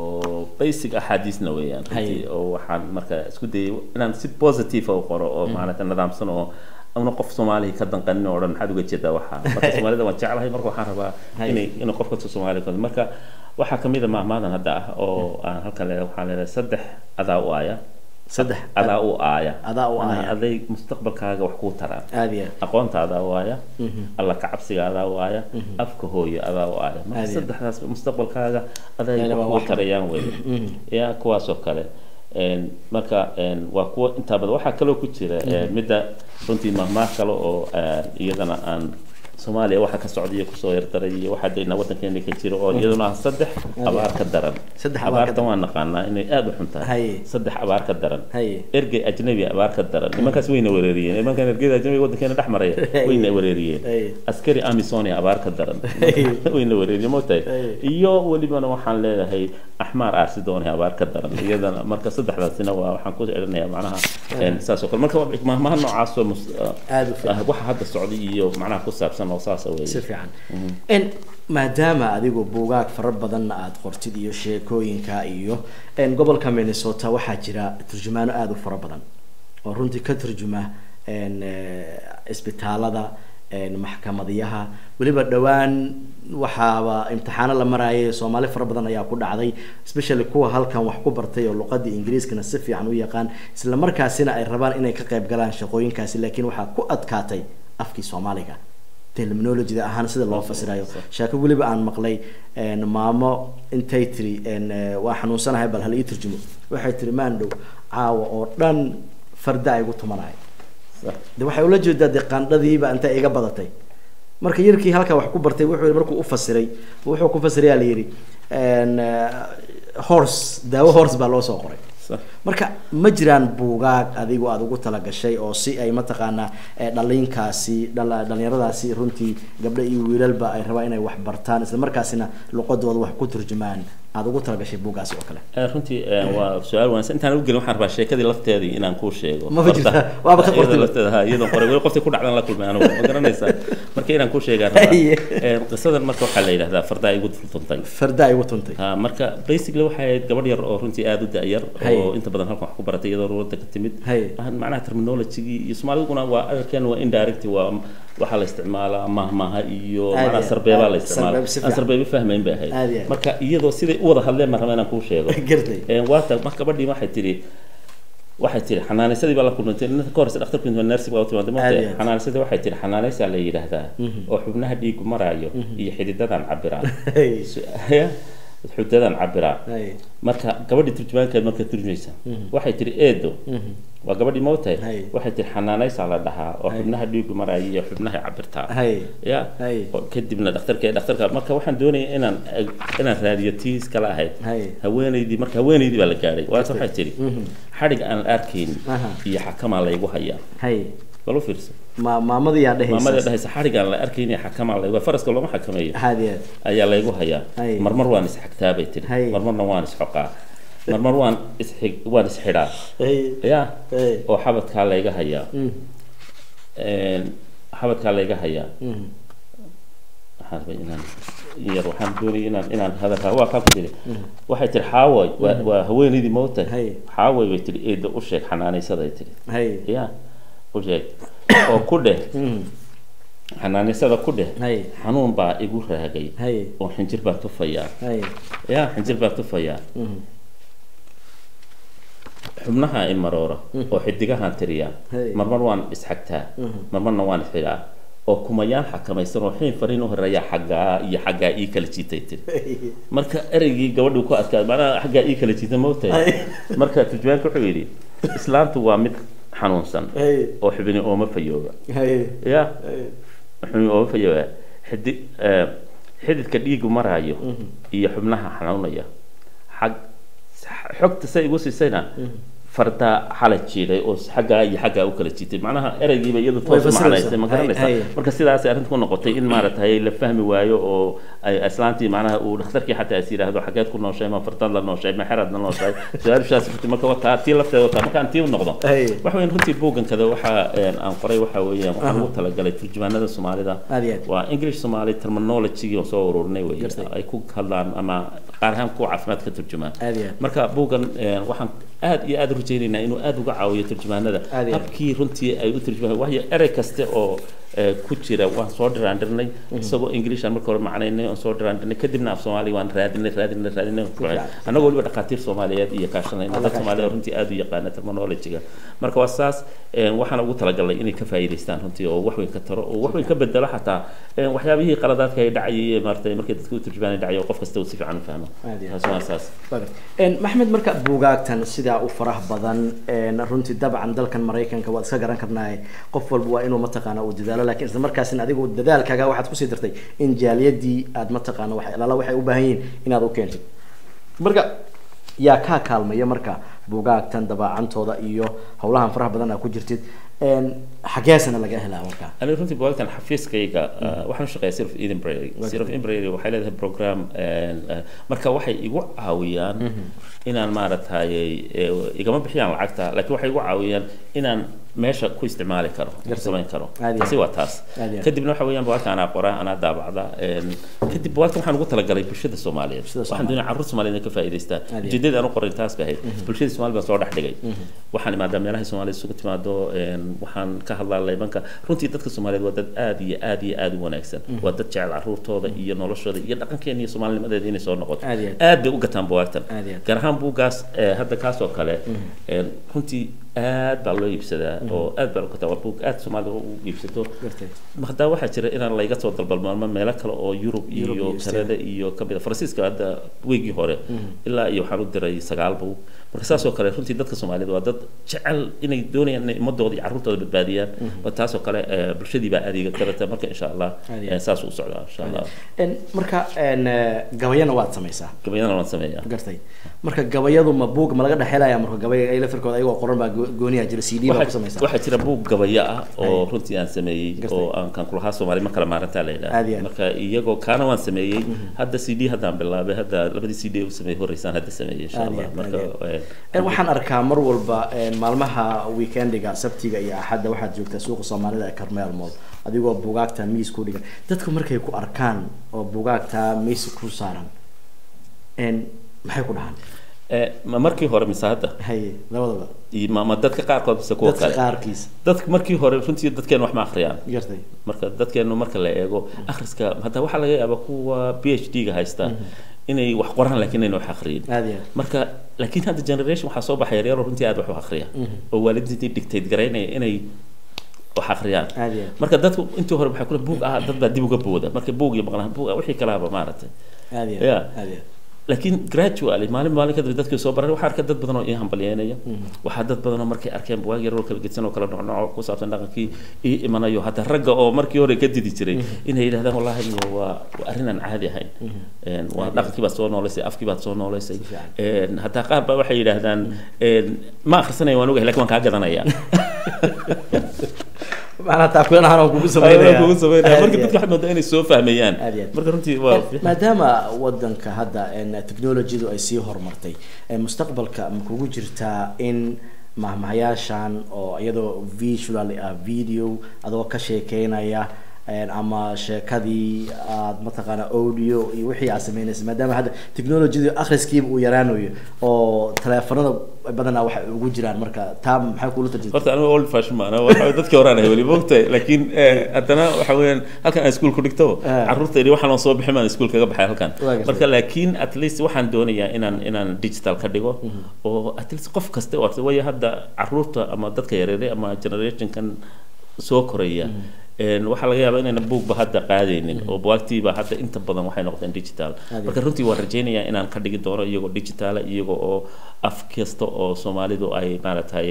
basic axaadiisna weeyaan runtii oo waxaan marka isku dayay inaan si positive u qoro oo maaragta nidaamsan oo una qof soomaaliya ka danqanin oo dhan maxaad uga jeedaa waxa marka soomaalida waan jeclahay marka waxaan rabaa inay inay qof kasta soomaaliya ka marka waxaa kamid a mahmaadan hadda ah oo aan halkan leedahay waxaan leedahay saddex adaa u aaya saddex adaa u aaya adaa u aaya aday mustaqbalkaaga wax kuu taraan aada iyo aqoonta adaa u aaya alla kacabsiga adaa u aaya afka hooyo adaa u aaya marka Aad iyo. saddexdaas mustaqbalkaaga aday Ayna wax waa kuu wax- tarayaan weye ya kuwaas oo kale Een, marka een, waa kuwa intaa badan waxaa kaloo ku jira een, midda runtii mahmaah kale oo een, iyadana aan soomaaliya waxa ka socda iyo kusoo yardaray iyo waxa dayna waddankeena ka jira oo iyaduna ah saddex abaar ka daran Saddex abaar ka abaartan waan naqaanaa inay aada u xun tahay Haye. saddex abaar ka daran Haye. ergey ajnabi abaar ka daran nimankaas wayna wereeriyeen nimankan ergeyda ajnabiga waddankeena dhex maraya wayna wereeriyeen Haye. askari amisonia abaar ka daran wayna wereeriyeen moogtahay Haye. iyo welibana waxaan leedahay axmaar aarsidoone abaar ka daran iyadana marka saddexdaasina waa waxaan ku celinayaa macnaha een, saas oo kale marka mahmaha noocaasoo mus- Aad u fiican. ah, waxa hadda socday iyo macnaha ku saabsan oo saasa weeye si fiican n maadaama adigu buugaag fara badanna aada qortid iyo sheekooyinka iyo n gobolka minnesota waxaa jira turjumaano aada u fara badan oo runtii ka turjuma n isbitaalada n maxkamadiyaha weliba dhowaan waxaaba imtixaano la marayay soomaali fara badan ayaa ku dhacday especially kuwa halkan wax ku bartay oo luqadii ingiriiskana si fiican u yaqaan isla markaasina ay rabaan inay ka qayb galaan shaqooyinkaasi laakiin waxaa ku adkaatay afkii soomaaliga terminologyda ahaan sida loo fasirayo sheeko weliba aan maqlay een, maamo intay tiri een, eh, waa xanuunsanahay bal hal ii turjumo waxay tiri maandhow caawa oo dhan farda ay igu tumanahay Sax. de waxay ula jeedaa dee qaandhadiiba intay iga badatay marka yarkii halkaa wax ku bartay wuxuu markuu u fasiray wuxuu ku fasirayaa la yidhi een, eh, horse daawo horse baa loo soo qoray Sax. marka ma jiraan buugaag adigu aada ugu talagashay oo si ay mataqaanaa eh, dhalinkaasi dhala- dhalinyaradaasi runtii gabdho iyo wiilalba ay rabaan inay wax bartaan isla markaasina luqadooda wax ku turjumaan aada ugu talagashay buugaasi oo kale Eh, runtii eh, waa su-aal wanaagsan intaan u gelin waxaan rabaa sheekadii lafteedii inaan kuu sheego Ma jirtaa? Horta, Waaba ka iyada qortay. lafteeda ha iyadoo qoray weli qoftii ku dhacdan la kulmay anigu ma garanaysaa marka inaan kuu sheegaan rabaa Haye. Eh, qisadan marka waxaa la yidhahdaa fardaa igu fultuntay farda ay ugu tuntay ha marka basically waxay ahayd gabadh yar oo runtii aada u da-yar Haye. oo inta badan halkan wax ku baratay iyadoo ruwada ka timid Haye. Waxaan macnaha terminologygii iyo soomaaliduna waa agalkeen waa indirect waa waxaa la isticmaalaa mahmaha iyo Aad macnaha iyo- sarbeebaa la aad- isticmaalaa sarbeeb si aan fiican. sarbeebi fahmayn bay Aad iyo ahayd aad. marka iyadoo siday u wada hadleen baan rabaa inaan kuu sheego Gartay. Een, waata marka gabadhii waxay tidhi waxay tidhi xanaanaysadii baa la kulmantay ninka ka horeysa dhakhtarku intuu nursing baa u timaada Aad moogtahay iyo aad. xanaanaysadii waxay tidhi xanaanaysaa la yidhaahdaa oo xubnaha dhiigu maraayo iyo xididadan cabiraa Hey. Su- ya, xudadan cabiraa Hey. marka gabadhii turjumaankeed markay turjumaysa waxay tihi eedo waa gabadhii moogtahay Hay. waxay tihi xanaanaysaa la dhahaa oo xubnaha dhiigu maraayo iyo xubnaha cabirtaa Hay. ya Hay. oo kadibna dhakhtarka dhakhtarka marka waxaan doonaya inaan inaan raadiyo tiis kala ahayd Hay. haweenaydii marka haweenaydii baa la gaadhay waase waxay tihi xadhig aan la arkayn Aha. iyo xakamaa laygu hayaa Hay. bal u fiirso ma maamadii yaa dhehaysa maamada dhahaysa xadhig aan la arkayn iyo xakamaa laygu faraska looma xakameeyo aad iyo aad ayaa laygu hayaa Hay. marmar waan isxagtaa bay tihi Hay. marmarna waan isxoqaa marmar waan isxig waan isxidhaa Hey. ya Hey. oo xabadkaa layga hayaa Mm. Een, xabadkaa layga hayaa Mm. waxaan rabay inaan in yar waxaan doonayay inaan inaan hadalka waa kaa ku tiri waxay tihi xaaway waa waa haweenaydii moogtahay Hay. xaaway bay tihi eeda u sheeg xanaanaysaday tihi Hay. ya u sheeg oo ku dheh Mm. xanaanaysada ku dheh Hay. xanuun baa igu raagay Hay. oo xinjir baa tufayaa Hay. ya xinjir baa tufayaa Mm. xubnaha i maroora oo xidigahaan tiriyaa Hey. marmar waan isxagtaa marmarna waan isxidhaa oo kumayaan xakamaysan oo xiin fariin u horeeya xaggaa iyo xaggaa ii kala jiitay tiri marka ereygii gabadhii ku adkaa macnaha xaggaa ii kala jiita moogtahay marka turjumaanka wuxuu yidhi islaantu waa mid xanuunsan Hey. oo xubini ooma fayooba Hay. ya Hey. xubini ooma fayooba xidi eh, xididka dhiigu maraayo iyo xubnaha xanuunaya xag xogta say igu siisayna farda xala jiiday oo xaggaa iyo xaggaa u kala jiitay macnaha ereygiiba iyadu Way toos u fasiraysaa. macnaysay ma Hay- hay. garanaysaa marka sidaasay arrinta ku noqotay in maaragtay la fahmi waayo oo ay islaantii macnaha uu dhakhtarkii xataa is yidhaahdo xageed ku nooshay ma fardaad la nooshay ma xeraad la nooshay su-aashaas runtii marka wataa tii lafteeda wataa markaan tii u noqdo Hay. waxa weyn runtii buugankada waxa een, aan qoray waxa weeyaan waxaan ugu talagalay turjumaanada soomaalida Aad iyo aad. waa english somali terminology oo soo ururinay wey Gartay. ay ku hadlaan ama qaar ahaan kuwa caafimaad ka turjumaan Aad iyo aad. marka buuggan een, waxaan aad iyo aad u rajaynaynaa inuu aad uga caawiyo turjumaanada Aad iyo aad. habkii runtii ay u turjumaan waayo erey kaste oo ee, ku jira waan soo dhiraandhirnay isagoo english aan marka hore macnaynay oon soo dhiraandhirnay kadibna af soomaali waan raadinay raadinay raadinay fiican. annagoo weliba dhakhaatiir soomaaliyeed iyo kaashanayna Alla dad soomaalida kaashanay. runtii aad u yaqaana terminology-ga marka waa saas een, waxaan ugu talagalnay inay ka faa'iidaystaan runtii oo wax weyn ka taro oo wax weyn ka bedelo xataa een, waxyaabihii qaladaadka ay dhacayay maaragtay markay dadka u turjumaanay dhacay oo qof kasta uu si fiican u fahmo Aad iyo aad. taas waa saas Een, maxmed marka buugaagtan sidaa u faraha badan een, runtii dabcan dalkan maraykanka waad iska garan karnaa qof walba waa inuu mataqaana uu dadaalo laakiin isla markaasina adigu dadaalkaaga waxaad kusii dartay in jaaliyadii aad mataqaana wax lala waxay u baahan yihiin inaad u keentid marka yaa kaa kaalmaya marka buugaagtan dabaacantooda iyo howlahan faraha badan aad ku jirtid een, xageesana laga helaa marka aniga runtii buugagtan xafiiskayga uh, waxaan u shaqeeyaa sir of eden brary sir of eden brary waxay leedahay program een, uh, marka waxay igu caawiyaan inaan maaragtay eh, igama bixiyaan lacagta laakiin waxay igu caawiyaan inaan meesha ku isticmaali karo Gartay. samayn karo Aad iyo taasi waa taas Aad iyo aad. kadibna waxa weeyaan buugagta anaa qoraa anaa daabacda een, kadib buugagta waxaan ugu talagalay bulshada soomaaliyeed Bulshada waxaan doonaya carruur soomaaliyeed inay ka faa'iidaystaan Aad iyo aad. ujeedada aan u qorin taas bay ahayd bulshada soomaalida baan soo dhex dhigay waxaan imaadaa meelaha soomaalida isugu timaado een, waxaan ka hadlaa laybanka runtii dadka soomaaliyeed waa dad aad iyo aad iyo aad u wanaagsan waa dad jecel carruurtooda iyo noloshooda iyo dhaqankeena iyo soomaalinimadeeda inay soo noqoto Aad iyo aad. aad bay u gataan buwaagtan Aad iyo aad. gaar ahaan buuggaas ee, hadda kaas oo kale een, runtii aad baa loo iibsadaa oo aad baa loo gataa waa buug aad soomaalida u iibsato gartay haddaa waxaa jira inaan layga soo dalbalmaamo meelo kale oo yurub Yurub iyo iyo kanada iyo kamid a faransiiska hadda weegii hore ilaa iyo waxaan u diray sagaal buug marka saas oo kale runtii dadka soomaalida waa dad jecel inay doonayaan inay ummadooda iyo carruurtooda badbaadiyaan waa taas oo kale eh, bulshadii baa adeega karata marka insha allah Aad iyo eh, aad. saas u socdaa insha allah Een, marka een, eh, gabayana waad samaysaa gabayadana waan sameeyaa gartay marka gabayadu ma buug ma laga dhexelaya marka gabay ay lafirkooda ayagoo qoran baa go- gooniyaa jira c d baa ku waxaa samaysaa waxaa jira buug gabayo ah oo Hay. runtii aan sameeyey Gartay. oo aan kan kulahaa soomaali ma kala maarantaa la Aad iyo yidhaha aad. marka iyagoo kaana waan sameeyey hadda c d haddaan bilaabay hadda labadii c d u sameeyey horeysaan hadda sameeyey insha Aad iyo allah aad, marka aad iyo eh, Een, waxaan arkaa mar walba een, maalmaha weekendiga sabtiga iyo axadda waxaad joogtaa suuqa soomaalida ee carmel mall adigoo buugaagta miis ku dhigan dadku markay ku arkaan oo buugaagta miis ku saaran een, maxay ku dhahaan eh, ma markii hore mise hadda haye labadaba iyo ma ma dadka qaarkood mise kuwa dadka kale qaarkiis dadka markii hore runtii dadkeenu wax ma akhriyaan gartay marka dadkeenu marka la eego akhriska hadda waxaa laga yaabaa kuwa b h d ga haysta inay wax qoraan laakiin ayna wax akhriyin aad iyo aad marka laakiin hadda generation waxaa soo baxay yaryaro runtii aad wax u akhriya oo waalidiintii dictate garaynaya inay wax akhriyaan aad iyo aad marka dadku intii hore waxay kule buug ah dad baa dib uga booda marka buug iyo maqlaan buug ah wixii kalahaba maaragtay aad iyo Yeah. aad aad iyo aad laakiin gradually maalin maalin kadib dadkii soo baray waxaa arkay dad badan oo ii hambalyeynaya waxaa dad badan oo markay arkeen buwaag yar oo kala gedsan oo kala nocnoco ku saabsan dhaqankii ii imanayo hadda ragga oo markii hore ka didi jiray inay yidhahdaan wallahi niyo waa waa arrin aan caadi ahayn Een, waa dhaqankii baad soo nooleysay afkii baad soo nooleysay fiican. Een, hataa qaar baa waxay yidhaahdaan een, ma akhrisanaya waan ogahay laakiin waan kaa gadanaya macnaha taakulan oo kugu Ayaan sameynaya kugu sameynaya Aad marka iyo dadka waxay moodaa inay soo fahmayaan Aad iyo aad. marka runtii waa maadaama wadanka hadda een, technologyadu ay sii horumartay ee mustaqbalka ma kugu jirtaa in mahmahayaashan oo iyadoo visual ah video adoo ka sheekeynaya een, ama sheekadii aad mataqaana audio iyo wixii aad sameynaysa maadaama hadda technologyadu akhriskiiba uu yaraanayo oo taleefanada badanaa waxay ugu jiraan marka taa maxay kula tarjirta horta aniga old fashion maana waxa dadkii horaan ahay weli moogtahay laakiin eh, haddana waxa weeyaan halkan aan iskuul ku dhigto Ah. carruurta yidhi waxaan oo soo bixin baan iskuul kaga baxay halkan Waa gartay. marka laakiin at least waxaan doonayaa inaan inaan digital ka dhigo oo at least qof kasta oo arta waayo hadda carruurta ama dadka yareere ama generationkan soo koraya een, waxaa laga yaabaa inayna buugba hadda qaadaynin oo buwaagtiiba hadda inta badan waxay noqdeen digital Aad marka runtii waan rajaynayaa inaan ka dhigi doono iyagoo digitala iyaga oo af kasta oo soomaalidu ay maaragtay ay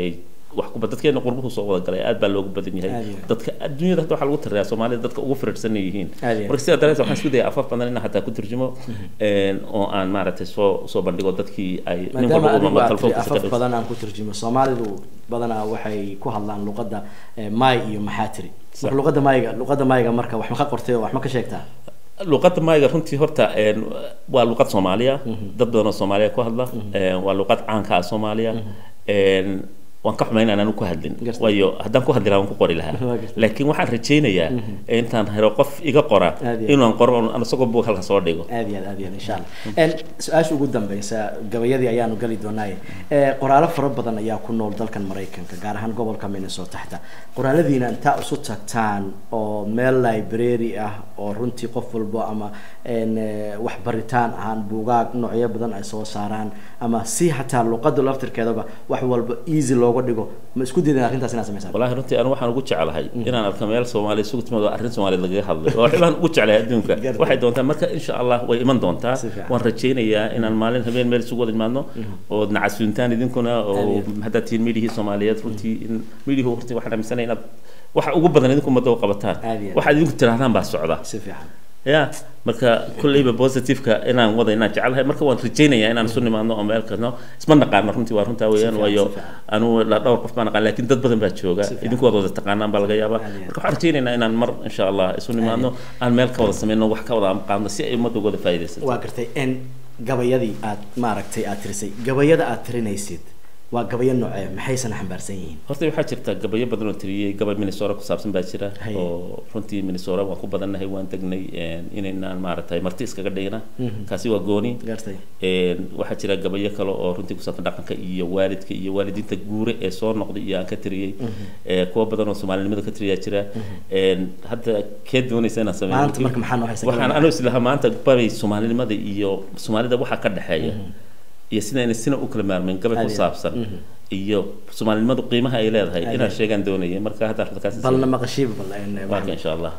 wax kuba dadkeena qurbuhu soo wada galay aad baa loogu badan yahay Aad iyo aad. dadka adduunyada hadda waxaa lagu tiriyaa soomaalida dadka ugu firirsan ay yihiin Aad iyo aad. marka sidaa daraadeed waxaan isku dayay afaf badan inaan hataa ku turjumo een, oo aan maaragtay soo soo bandhigo dadkii ay nin maadaama walba adigu uma aad tiri telefoonkiisa ka afaf dhigto badan aan ku turjumo soomaalidu badanaa waxay ku hadlaan luqadda eh, maay iyo maxaa tiri marka luqadda maayga luqadda maayga marka wax ma ka qortay oo wax ma ka sheegtaa luqadda maayga runtii horta een, waa luqad soomaaliya dad badan oo soomaaliya ku hadla een, waa luqad caanka ah soomaaliya een, waan ka xumayn inaan ku hadlin Gartay. waayo haddaan ku hadli lahaa waan ku qori lahaa Waa gartay. laakiin waxaan rajaynayaa intaan helo qof iga qora Aad iyo aad. inaan qoro aan isagoo buug halka soo dhigo aad iyo aad aad iyo aad insha allah En, su-aasha ugu dambeysa gabayadii ayaanu gali doonaaye Eh, qoraalo fara badan ayaa ku nool dalkan maraykanka gaar ahaan gobolka minnesota xita qoraaladiina intaa isu tagtaan oo meel library ah oo runtii qof walbo ama en, eh, wax baritaan ahaan buugaag noocyo badan ay soo saaraan ama si hataa luqada laftirkeedaba wax walba easy looga dhigo ma isku daydeen arrintaas inaad samaysaan والله runtii anu waxaan ugu jecelahay inaan arko meel soomaali isugu timaado arrin soomaaliyeed lagaga hadlay oo waxbaan ugu jeclahay adduunka Gartay. waxay doontaa marka insha allah way iman doontaa Si fiican. waan rajaynayaa inaan maalin habeen meel isugu wada imaadno oo nacasuuntaan idinkuna oo Aad haddaad tihiin midhihii soomaaliyeed runtii in midhihi runtii waxaan aaminsanay inaad waxa ugu badan idinku ummadda u qabataan Aad iyo aad. waxaad idinku tidhahdaan baa socda si fiican ya marka kulleyba positiveka inaan wada inaan jecelahay marka waan rajaynayaa inaan isu nimaadno oo meel kano isma naqaano runtii waa runtaa weeyaan fiican, waayo si fiican. anu la dhowr qof baan naqaan laakiin dad badan baa jooga Si fiican. idinku waad wada taqaanaan baa laga yaabaa Aad iyo aad. marka waxaan rajaynaynaa inaan mar insha allah isu nimaadno aan meel ka wada sameyno wax ka wada qaadno si ay ummadda uga wada faa'iidaysato waa gartay en gabayadii aad maaragtay aad tirisay gabayada aad tirinaysid waa gabayo noocee maxaysan xambaarsan yihiin horta waxaa jirta gabayo badan oo tiriyey gabay minnesota ku saabsan baa jira Haye. oo runtii minnesota waan ku badannahay waan degnay een, inaynaan maaragtay marti iskaga dhigna kaasi waa gooni gartay Een, waxaa jira gabayo kale oo runtii ku saabsan dhaqanka iyo waalidka iyo waalidiinta guure ee soo noqday iyo aan ka tiriyey Ee, kuwa badan oo soomaalinimada ka tiriyaa jira Een, hadda kee doonaysa inaan sameeyo maanta marka maxaa noo haysa waxaan anuu islahaa maanta babay soomaalinimada iyo soomaalida waxa ka dhexeeya iyo sida inay sina u kala maarmeen gabay ku Aad iyo- saabsan iyo soomaalinimadu qiimaha ay leedahay Aad inaan iyo- sheegaan doonaya marka hadda kaas balna maqashiiba bal en, wax- marka insha allah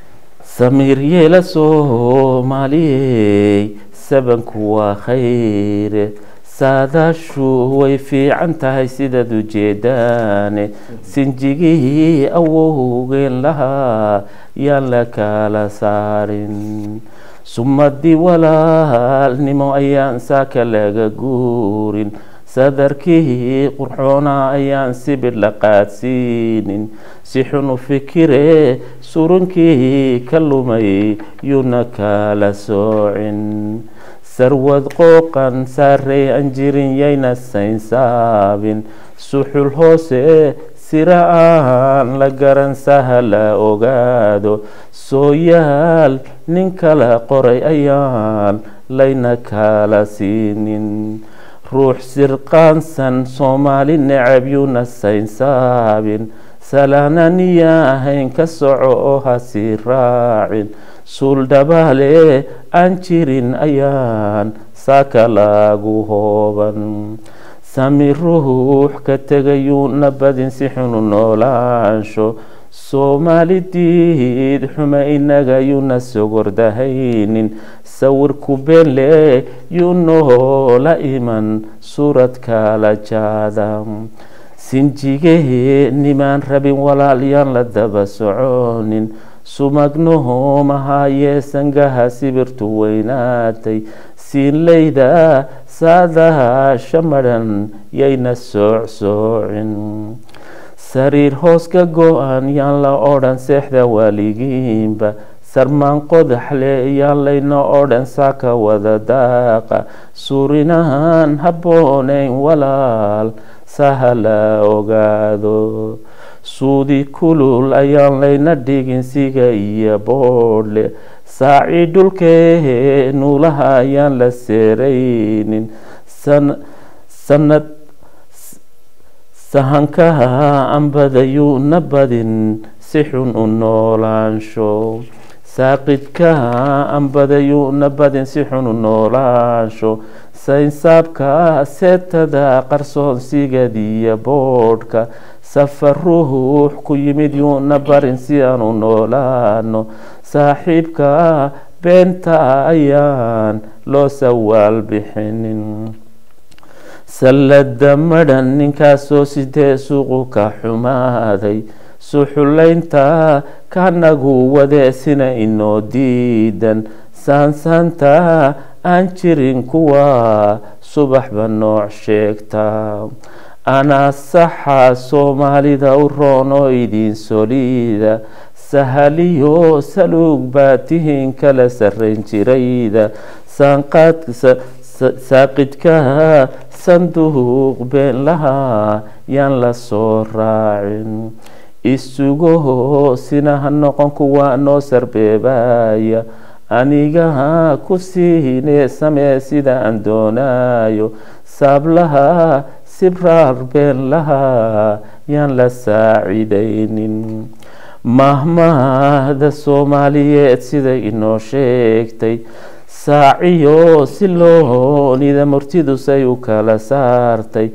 samiir yeela soomaaliyey sabanku waa khayre saadaashu way fiican tahay sidaad ujeedaane sinjigihii awowgeen lahaa yaan la kala saarin sumadii walaalnimo ayaan saaka laga guurin sadarkii qurxoona ayaan sibir la qaadsiinin si xun u fikire surunkii ka lumay yuuna kala soocin sarwad qooqan saarey aan jirin yayna saynsaabin suxul hoose sira aan la garan sahala ogaado sooyaal nin kala qoray ayaan layna kala siinin ruux sirqaansan soomaali necab yuuna saynsaabin salaananiya ahayn ka soco oo hasii raacin suul dhabaale aan jirin ayaan saaka lagu hooban sami ruux ka tegayuuna badin si xunu noolaansho soomaalidiid xuma inaga yuuna sogordahaynin sawirku beenle yuu noola iman suurad kala jaada sinjigee nimaan rabin walaalyaan la daba soconin sumagnoho mahaayee sangaha sibirtu weynaatay siinleyda saadaha shamadhan yayna soocsoocin sariir hoos ka go-an yaan la odhan seexda waaligiinba sarmaan qodaxle yaan layna odhan saaka wada daaqa suurinahan habboonayn walaal sahala ogaado suudi kulul ayaan layna dhigin siga iyo boodhle saaci dhulkee nuulaha ayaan la seeraynin sanad sahankaha ambadayuuna badin si xun u noolaansho saaqidkaha ambadayuuna badin si xun u noolaansho saynsaabka seetada qarsoonsigadiyo boodhka safar ruux ku yimid yuuna barin si aan u noolaano saaxiibka beenta ayaan loo sawaal bixinin sallada madhan ninkaasoo sidee suuqu ka xumaaday suxulaynta kanagu wadeesina inoo diidan saansaanta aan jirin kuwa subaxba nooc sheegta anaa saxa soomaalida u roonoo idin soliida sahaliyo saluug baa tihiin kala sarrayn jirayda saaqidka sanduuq been lahaa yaan la soo raacin isugo sina ha noqon kuwa noo sarbeebaya aniga ku siine samee sida aan doonayo saablaha sibraar been lahaa yaan la saacidaynin mahmahda soomaaliyeed sida inoo sheegtay saaciyo si loonida murtidusay u kala saartay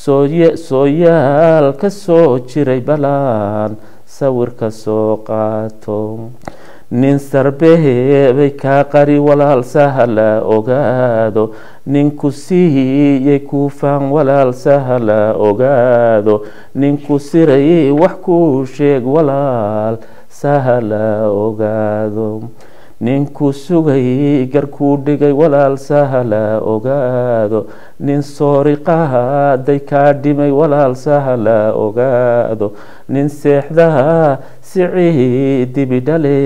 sooyaal ka soo jiray balaan sawirka soo qaato nin sarbeebay kaa qari walaal sahala ogaado ninku siiyey kuufaan walaal sahala ogaado ninku siray wax kuu sheeg walaal sahala ogaado ninku sugay garkuu dhigay walaal sahala ogaado nin soori qaaday kaa dhimay walaal sahala ogaado nin seexdaha sicii dibidhale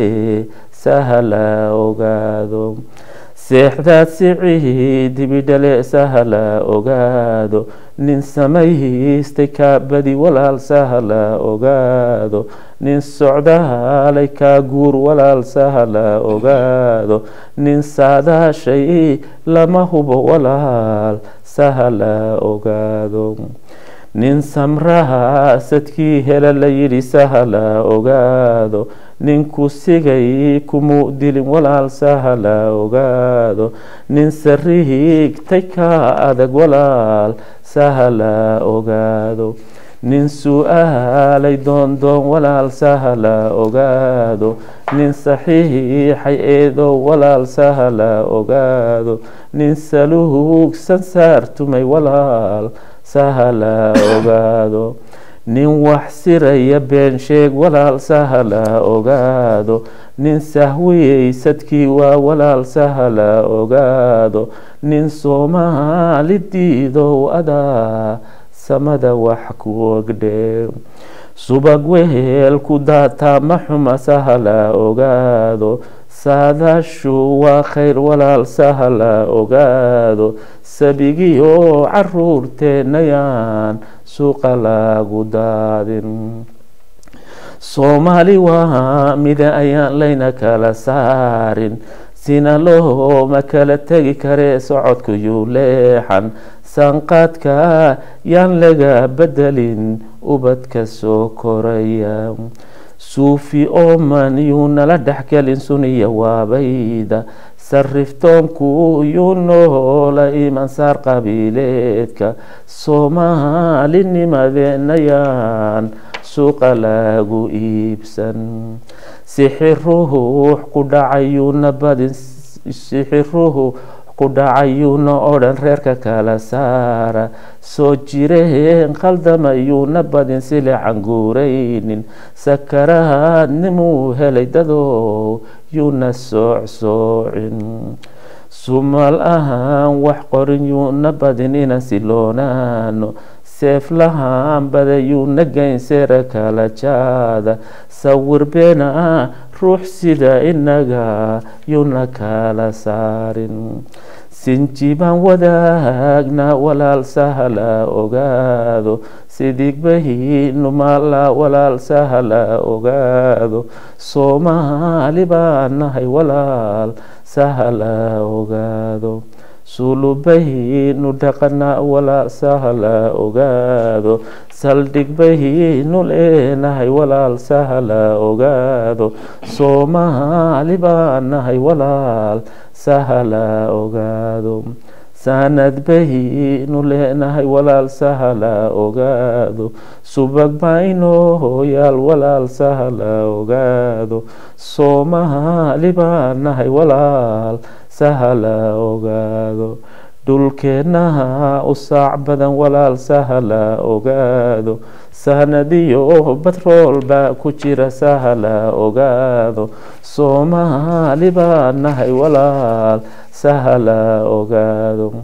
sahala ogaado seexdaad sicii dibidhale sahala ogaado nin samaystay kaa badi walaal sahala ogaado nin socdaalay kaa guur walaal sahala ogaado nin saadaashay lama hubo walaal sahala ogaado nin samraha sadkii hela la yidhi sahala ogaado ninku sigay kumuu dilin walaal sahala ogaado nin sariigtay kaa adag walaal sahala ogaado nin su-aalay doondoon walaal sahala ogaado nin saxiixay eedow walaal sahala ogaado nin saluugsan saartumay walaal sahala ogaado nin wax siraya been sheeg walaal sahala ogaado nin sahwiyey sadkii waa walaal sahala ogaado nin soomaali diidow adaa samada wax ku ogdhe subag wehel ku daataa ma xuma sahala ogaado saadaashu waa khayr walaal sahala ogaado sabigiyo caruurteennayaan suuqa lagu daadin soomaali waa mida ayaan layna kala saarin sina looma kala tegi karee socodku yuu leexan sanqaadka yaan laga bedelin ubadka soo koraya suufi ooman yuu nala dhexgelin suniya waabayda sariftoonku yuu noola imansaar qabiileedka soomaalinimadeenayaan suuqa lagu iibsan sixi ruux ku dhacayuuna badin sixi ruux ku dhacayuuna odhan reerka kala saara soo jireen khaldamayuuna badin sile canguuraynin sakaraadnimuu helay dadow yuuna soocsoocin sumal ahaan wax qorin yuuna badin ina siloonaano seeflahaan bada yuuna geyn seera kala jaada sawir beena ruux sida inaga yuuna kala saarin sinjibaan wadaagna walaal sahala ogaado sidigbahiinu maala walaal sahala ogaado soomaali baan nahay walaal sahala ogaado sulubahiinu dhaqana walaal sahala ogaado saldhigbahiinu leenahay walaal sahala ogaado soomaali baan nahay walaal sahala ogaado saanad bahiinu leenahay walaal sahala ogaado subag baynoo yaal walaal sahala ogaado soomaali baan nahay walaal sahala ogaado dhulkeennaha u saac badan walaal sahala ogaado sahnadiyo batrool baa ku jira sahala ogaado soomaali baa nahay walaal sahala ogaado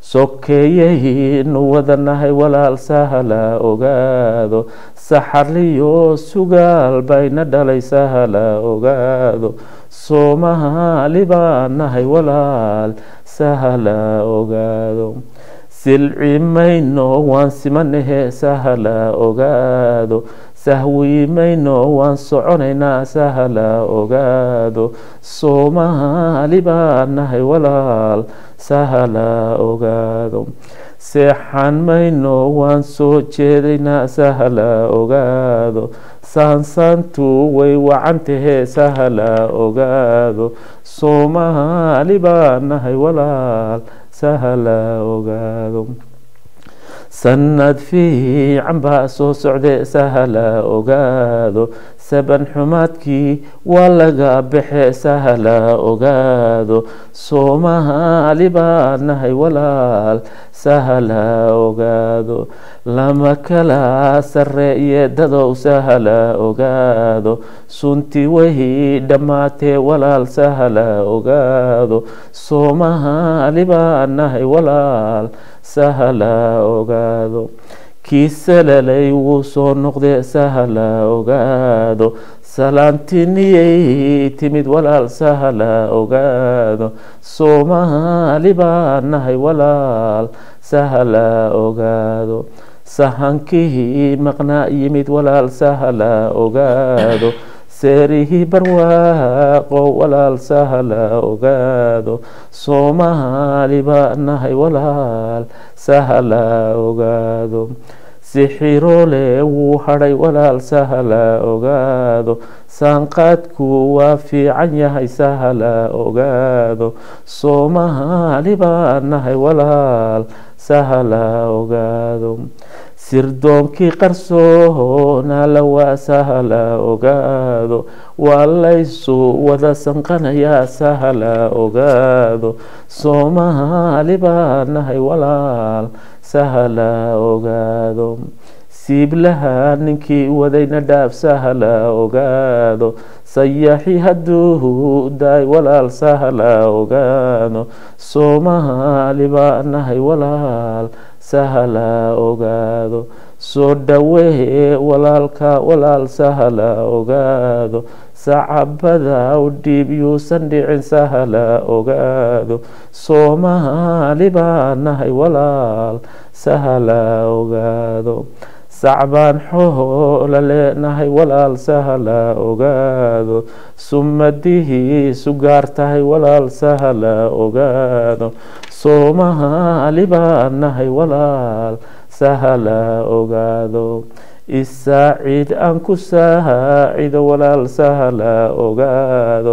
sokeeyaynu wada nahay walaal sahala ogaado saxarliyo sugaal bayna dhalay sahala ogaado soomaali baa nahay walaal sahala ogaado silci mayno waan simanahe sahala ogaado sahwi mayno waan soconaynaa sahala ogaado soomaali baa nahay walaal sahala ogaado seexan mayno waan soo jeedaynaa sahala ogaado saansaantu way wacan tahee sahala ogaado soomaali baa nahay walaal sahala ogaado sanad fiican baa soo socde sahala ogaado saban xumaadkii waa laga baxe sahala ogaado soomaali baa nahay walaal sahala ogaado lama kala sareeye dadow sahala ogaado sunti way dhammaatee walaal sahala ogaado soomaali baa nahay walaal sahala ogaado kii salalay wuu soo noqdee sahala ogaado salaantiniyay timid walaal sahala ogaado soomaali baa nahay walaal sahala ogaado sahankii maqnaa yimid walaal sahala ogaado seerihii barwaaqo walaal sahala ogaado soomaali baa nahay walaal sahala ogaado sixiroole wuu hadhay walaal sahala ogaado saanqaadku waa fiican yahay sahala ogaado soomaali baa nahay walaal sahala ogaado sirdoonkii qarsoona la waa sahala ogaado waa laysu wada sanqanayaa sahala ogaado soomaali baa nahay walaal sahala ogaado siiblaha ninkii wadayna dhaaf sahala ogaado sayaxi hadduu daay walaal sahala ogaado soomaali baa nahay walaal sahala ogaado soo dhawee walaalka walaal sahala ogaado sacabada u dhiib yuusan dhicin sahala ogaado soomaali baa nahay walaal sahala ogaado sacbaan xoola leenahay walaal sahala ogaado sumadihii sugaar tahay walaal sahala ogaado soomaali baa nahay walaal sahala ogaado isaaciid aan ku saacido walaal sahala ogaado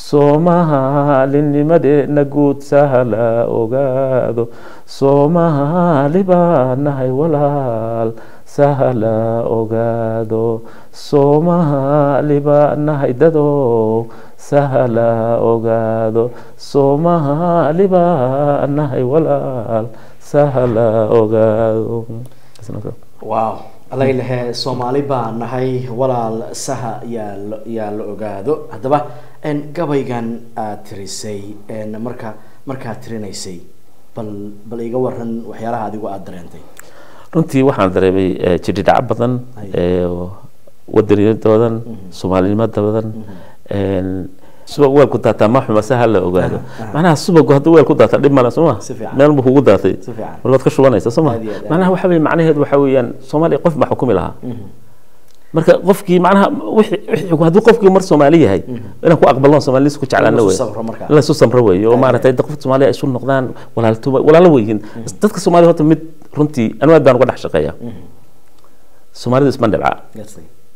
soomaalinimadeena guud sahala ogaado soomaali baa nahay walaal sahala ogaado soomaali baa nahay dadow sahala ogaado soomaali baa nahay walaal sahala ogaado wow alaylehe soomaali baa nahay walaal saha yaa la- yaa la ogaado haddaba n gabaygan aad tirisay n marka markaad tirinaysay bal bal iga waran waxyaalaha adigu aada dareentay runtii waxaan dareemay eh, jidhidhaco badan Ay. eh, wadaniyada badan soomaalinimada badan en, subag weel ku daataa ma xuma se ha la ogaado Aha, aha. macnaha subagu hadduu weel ku daata dhib male sooma Si fiican. meel buu kugu daatay Si fiican. mar waad ka shubanaysa sooma Aad iyo aad, aad. macnaha waxa weye macnaheedu waxa weeyaan soomaaliya qof baa xukumi lahaa marka qofkii macnaha wixii- wixii- hadduu qofkii mar soomaali yahay inaan ku aqbalno soomaalis ku jeclaano In la wey isu sabro markaa. in la isu samro wey oo Aad maaragtay qof soomaaliya ay isu noqdaan walaaltuba walaalo weyihiin dadka soomaaliya horta mid runtii anu aad baan uga dhex shaqeeya soomaalida isma dhibca Gartay.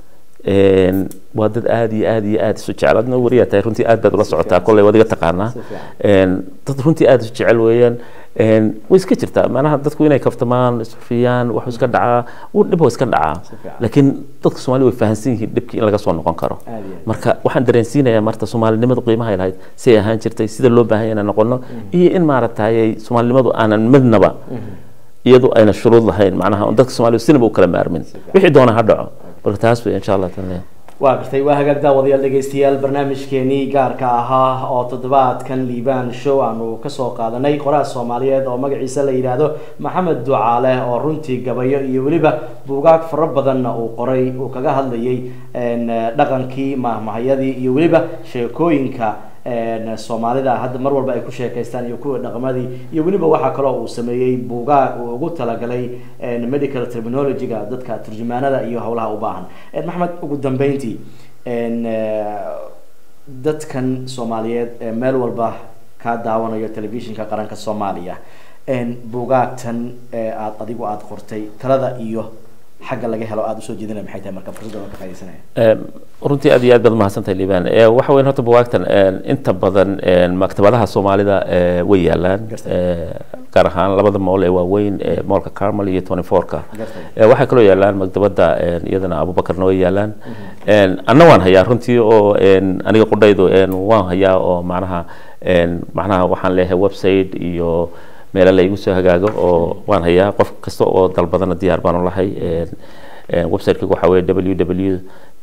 Een, waa dad aad iyo aad iyo aad isu jecel adna wariyaa tahay runtii aad baad ula socotaa kolley waad iga taqaanaa Si fiican. Een, dad runtii aad isu jecel weeyaan Een, way iska jirtaa macnaha dadku inay kaftamaan isfiyaan wax iska dhacaa uu dhib waa iska dhacaa Si fiican. laakiin dadka soomaaliya way fahansan yihiin dhibkii in laga soo noqon karo Aad iyo aad. marka waxaan dareensiinayaa marta soomaalinimadu qiimaha ay lahayd siday ahaan jirtay sida loo baahan yahay inaan noqono iyo in maaragtay soomaalinimadu aanan midnaba iyadu ayna shuruud lahayn macnaha on dadka soomaaliya sinaba u kala maarmin wixii doona ha dhaco marka taas wey insha allah taala waa gartay waa hagaag daawadayaal dhegeystayaal barnaamijkeenii gaarka ahaa oo toddobaadkan liibaan show aanu kasoo qaadanay qoraal soomaaliyeed oo magaciisa la yidhaahdo maxamed ducaale oo runtii gabayo iyo weliba buugaag fara badanna uu qoray uu kaga hadlayay een, dhaqankii mahmahayadii iyo weliba sheekooyinka een, soomaalida hadda mar walba ay ku sheekaystaan iyo kuwa dhaqamadii iyo weliba waxaa kaloo uu sameeyey buugaag uu ugu talagalay een, medical terminology-ga dadka turjumaanada iyo howlaha u baahan Een, maxamed ugu dambeyntii een, eh, dadkan soomaaliyeed ee meel walba ka daawanayo telefishinka qaranka soomaaliya een, buugaagtan ee aad adigu aad qortay talada iyo xagga laga helo aada usoo jeedinaya maxay tahay marka fursadda waan ka faaidaysanaya Em, runtii aad iyo aad baad mahadsantahay liibaan Eh, waxa weyn horta buwaagtan em, inta badan em, maktabadaha soomaalida eh, way yaalaan Gartay. Eh, gaar ahaan labada mool ee waaweyn ee moolka carmel iyo twenty four-ka Gartay. Eh, waxaa kaloo yaalaan maktabada em, iyadana abubakarna way yaalaan Em, anna waan hayaa runtii oo em, aniga qudhaydu em, waan hayaa oo macnaha em, macnaha waxaan leeyahay website iyo meelo la igu soo hagaago oo waan hayaa qof kasta oo dalbadana diyaar baan u lahay Em, em, website-kaygu waxaa weeye www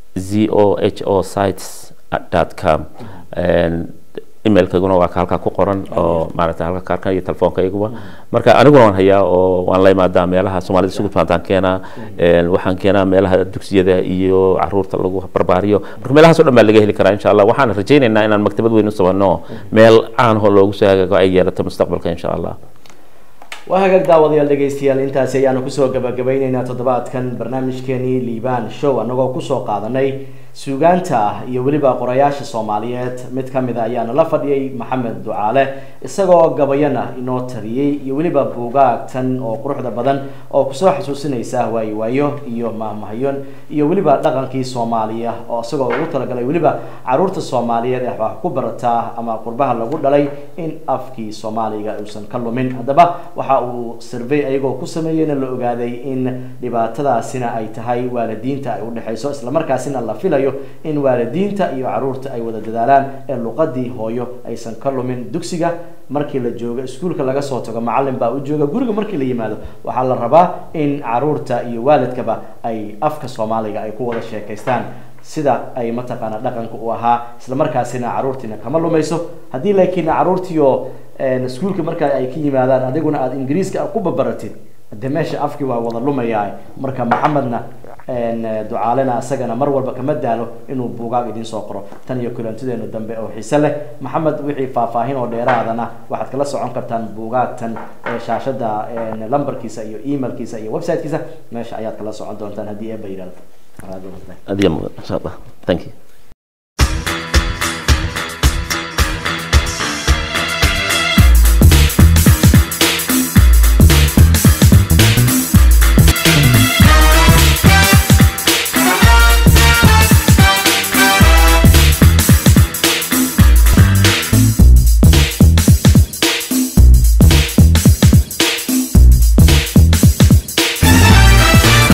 zoho sites com emailkayguna waa ka halkaa ku qoran oo maaragtay halka kaarkan iyo telefoonkayaguba marka aniguna waan hayaa oo waan la imaadaa meelaha soomaalida isugu timaadaan keenaa Een, waxaan keenaa meelaha dugsiyada iyo caruurta lagu barbaariyo marka meelahaas oo dhan baa laga heli karaa insha allah waxaan rajaynaynaa inaan maktabad weyn u sabanno meel caan oo loogu soo hagaago ay yeelato mustaqbalka insha allah waa hagaag daawadayaal dhegeystayaal intaasi ayaanu kusoo gabagabeyneynaa toddobaadkan barnaamijkeenii liibaan show annagoo kusoo qaadanay suugaanta ah iyo weliba qorayaasha soomaaliyeed mid ka mid a ayaana la fadhiyay maxamed ducaale isagoo gabayana inoo tariyey iyo weliba buugaagtan oo quruxda badan oo kusoo xasuusinaysa waayo waayo iyo mahmahayon iyo weliba dhaqankii soomaaliya oo isagoo ugu talagalay weliba caruurta soomaaliyeed ee wax ku barataa ama qurbaha lagu dhalay in afkii soomaaliga uusan ka lumin haddaba waxa uu survey ayagoo ku sameeyeyna la ogaaday in dhibaatadaasina ay tahay waalidiinta ay udhexayso islamarkaasina la filayo in waalidiinta iyo caruurta ay wada dadaalaan ee luqadii hooyo aysan ka lumin dugsiga markii la joogo iskuulka laga soo tago macalin baa u jooga guriga markii la yimaado waxaa la rabaa in caruurta iyo waalidkaba ay afka soomaaliga ay ku wada sheekaystaan sida ay mataqaana dhaqanka u ahaa isla markaasina caruurtiina kama lumayso haddii laakiin caruurtiio iskuulka marka ay ka yimaadaan adiguna aada ingiriiska ku babaratid de meesha afkii waa wada lumayaa marka maxamedna ducaalena isagana mar walba kama daalo inuu buugaag idin soo qoro tan iyo kulantideenu dambe oo xiise leh maxamed wixii faahfaahin oo dheeraadana waxaad kala socon kartaan buugaagtan shaashada lambarkiisa iyo emailkiisa iyo websitekiisa meesha ayaad kala socon doontaan haddii eeba yidhahdo adiya mudan insha allah thank you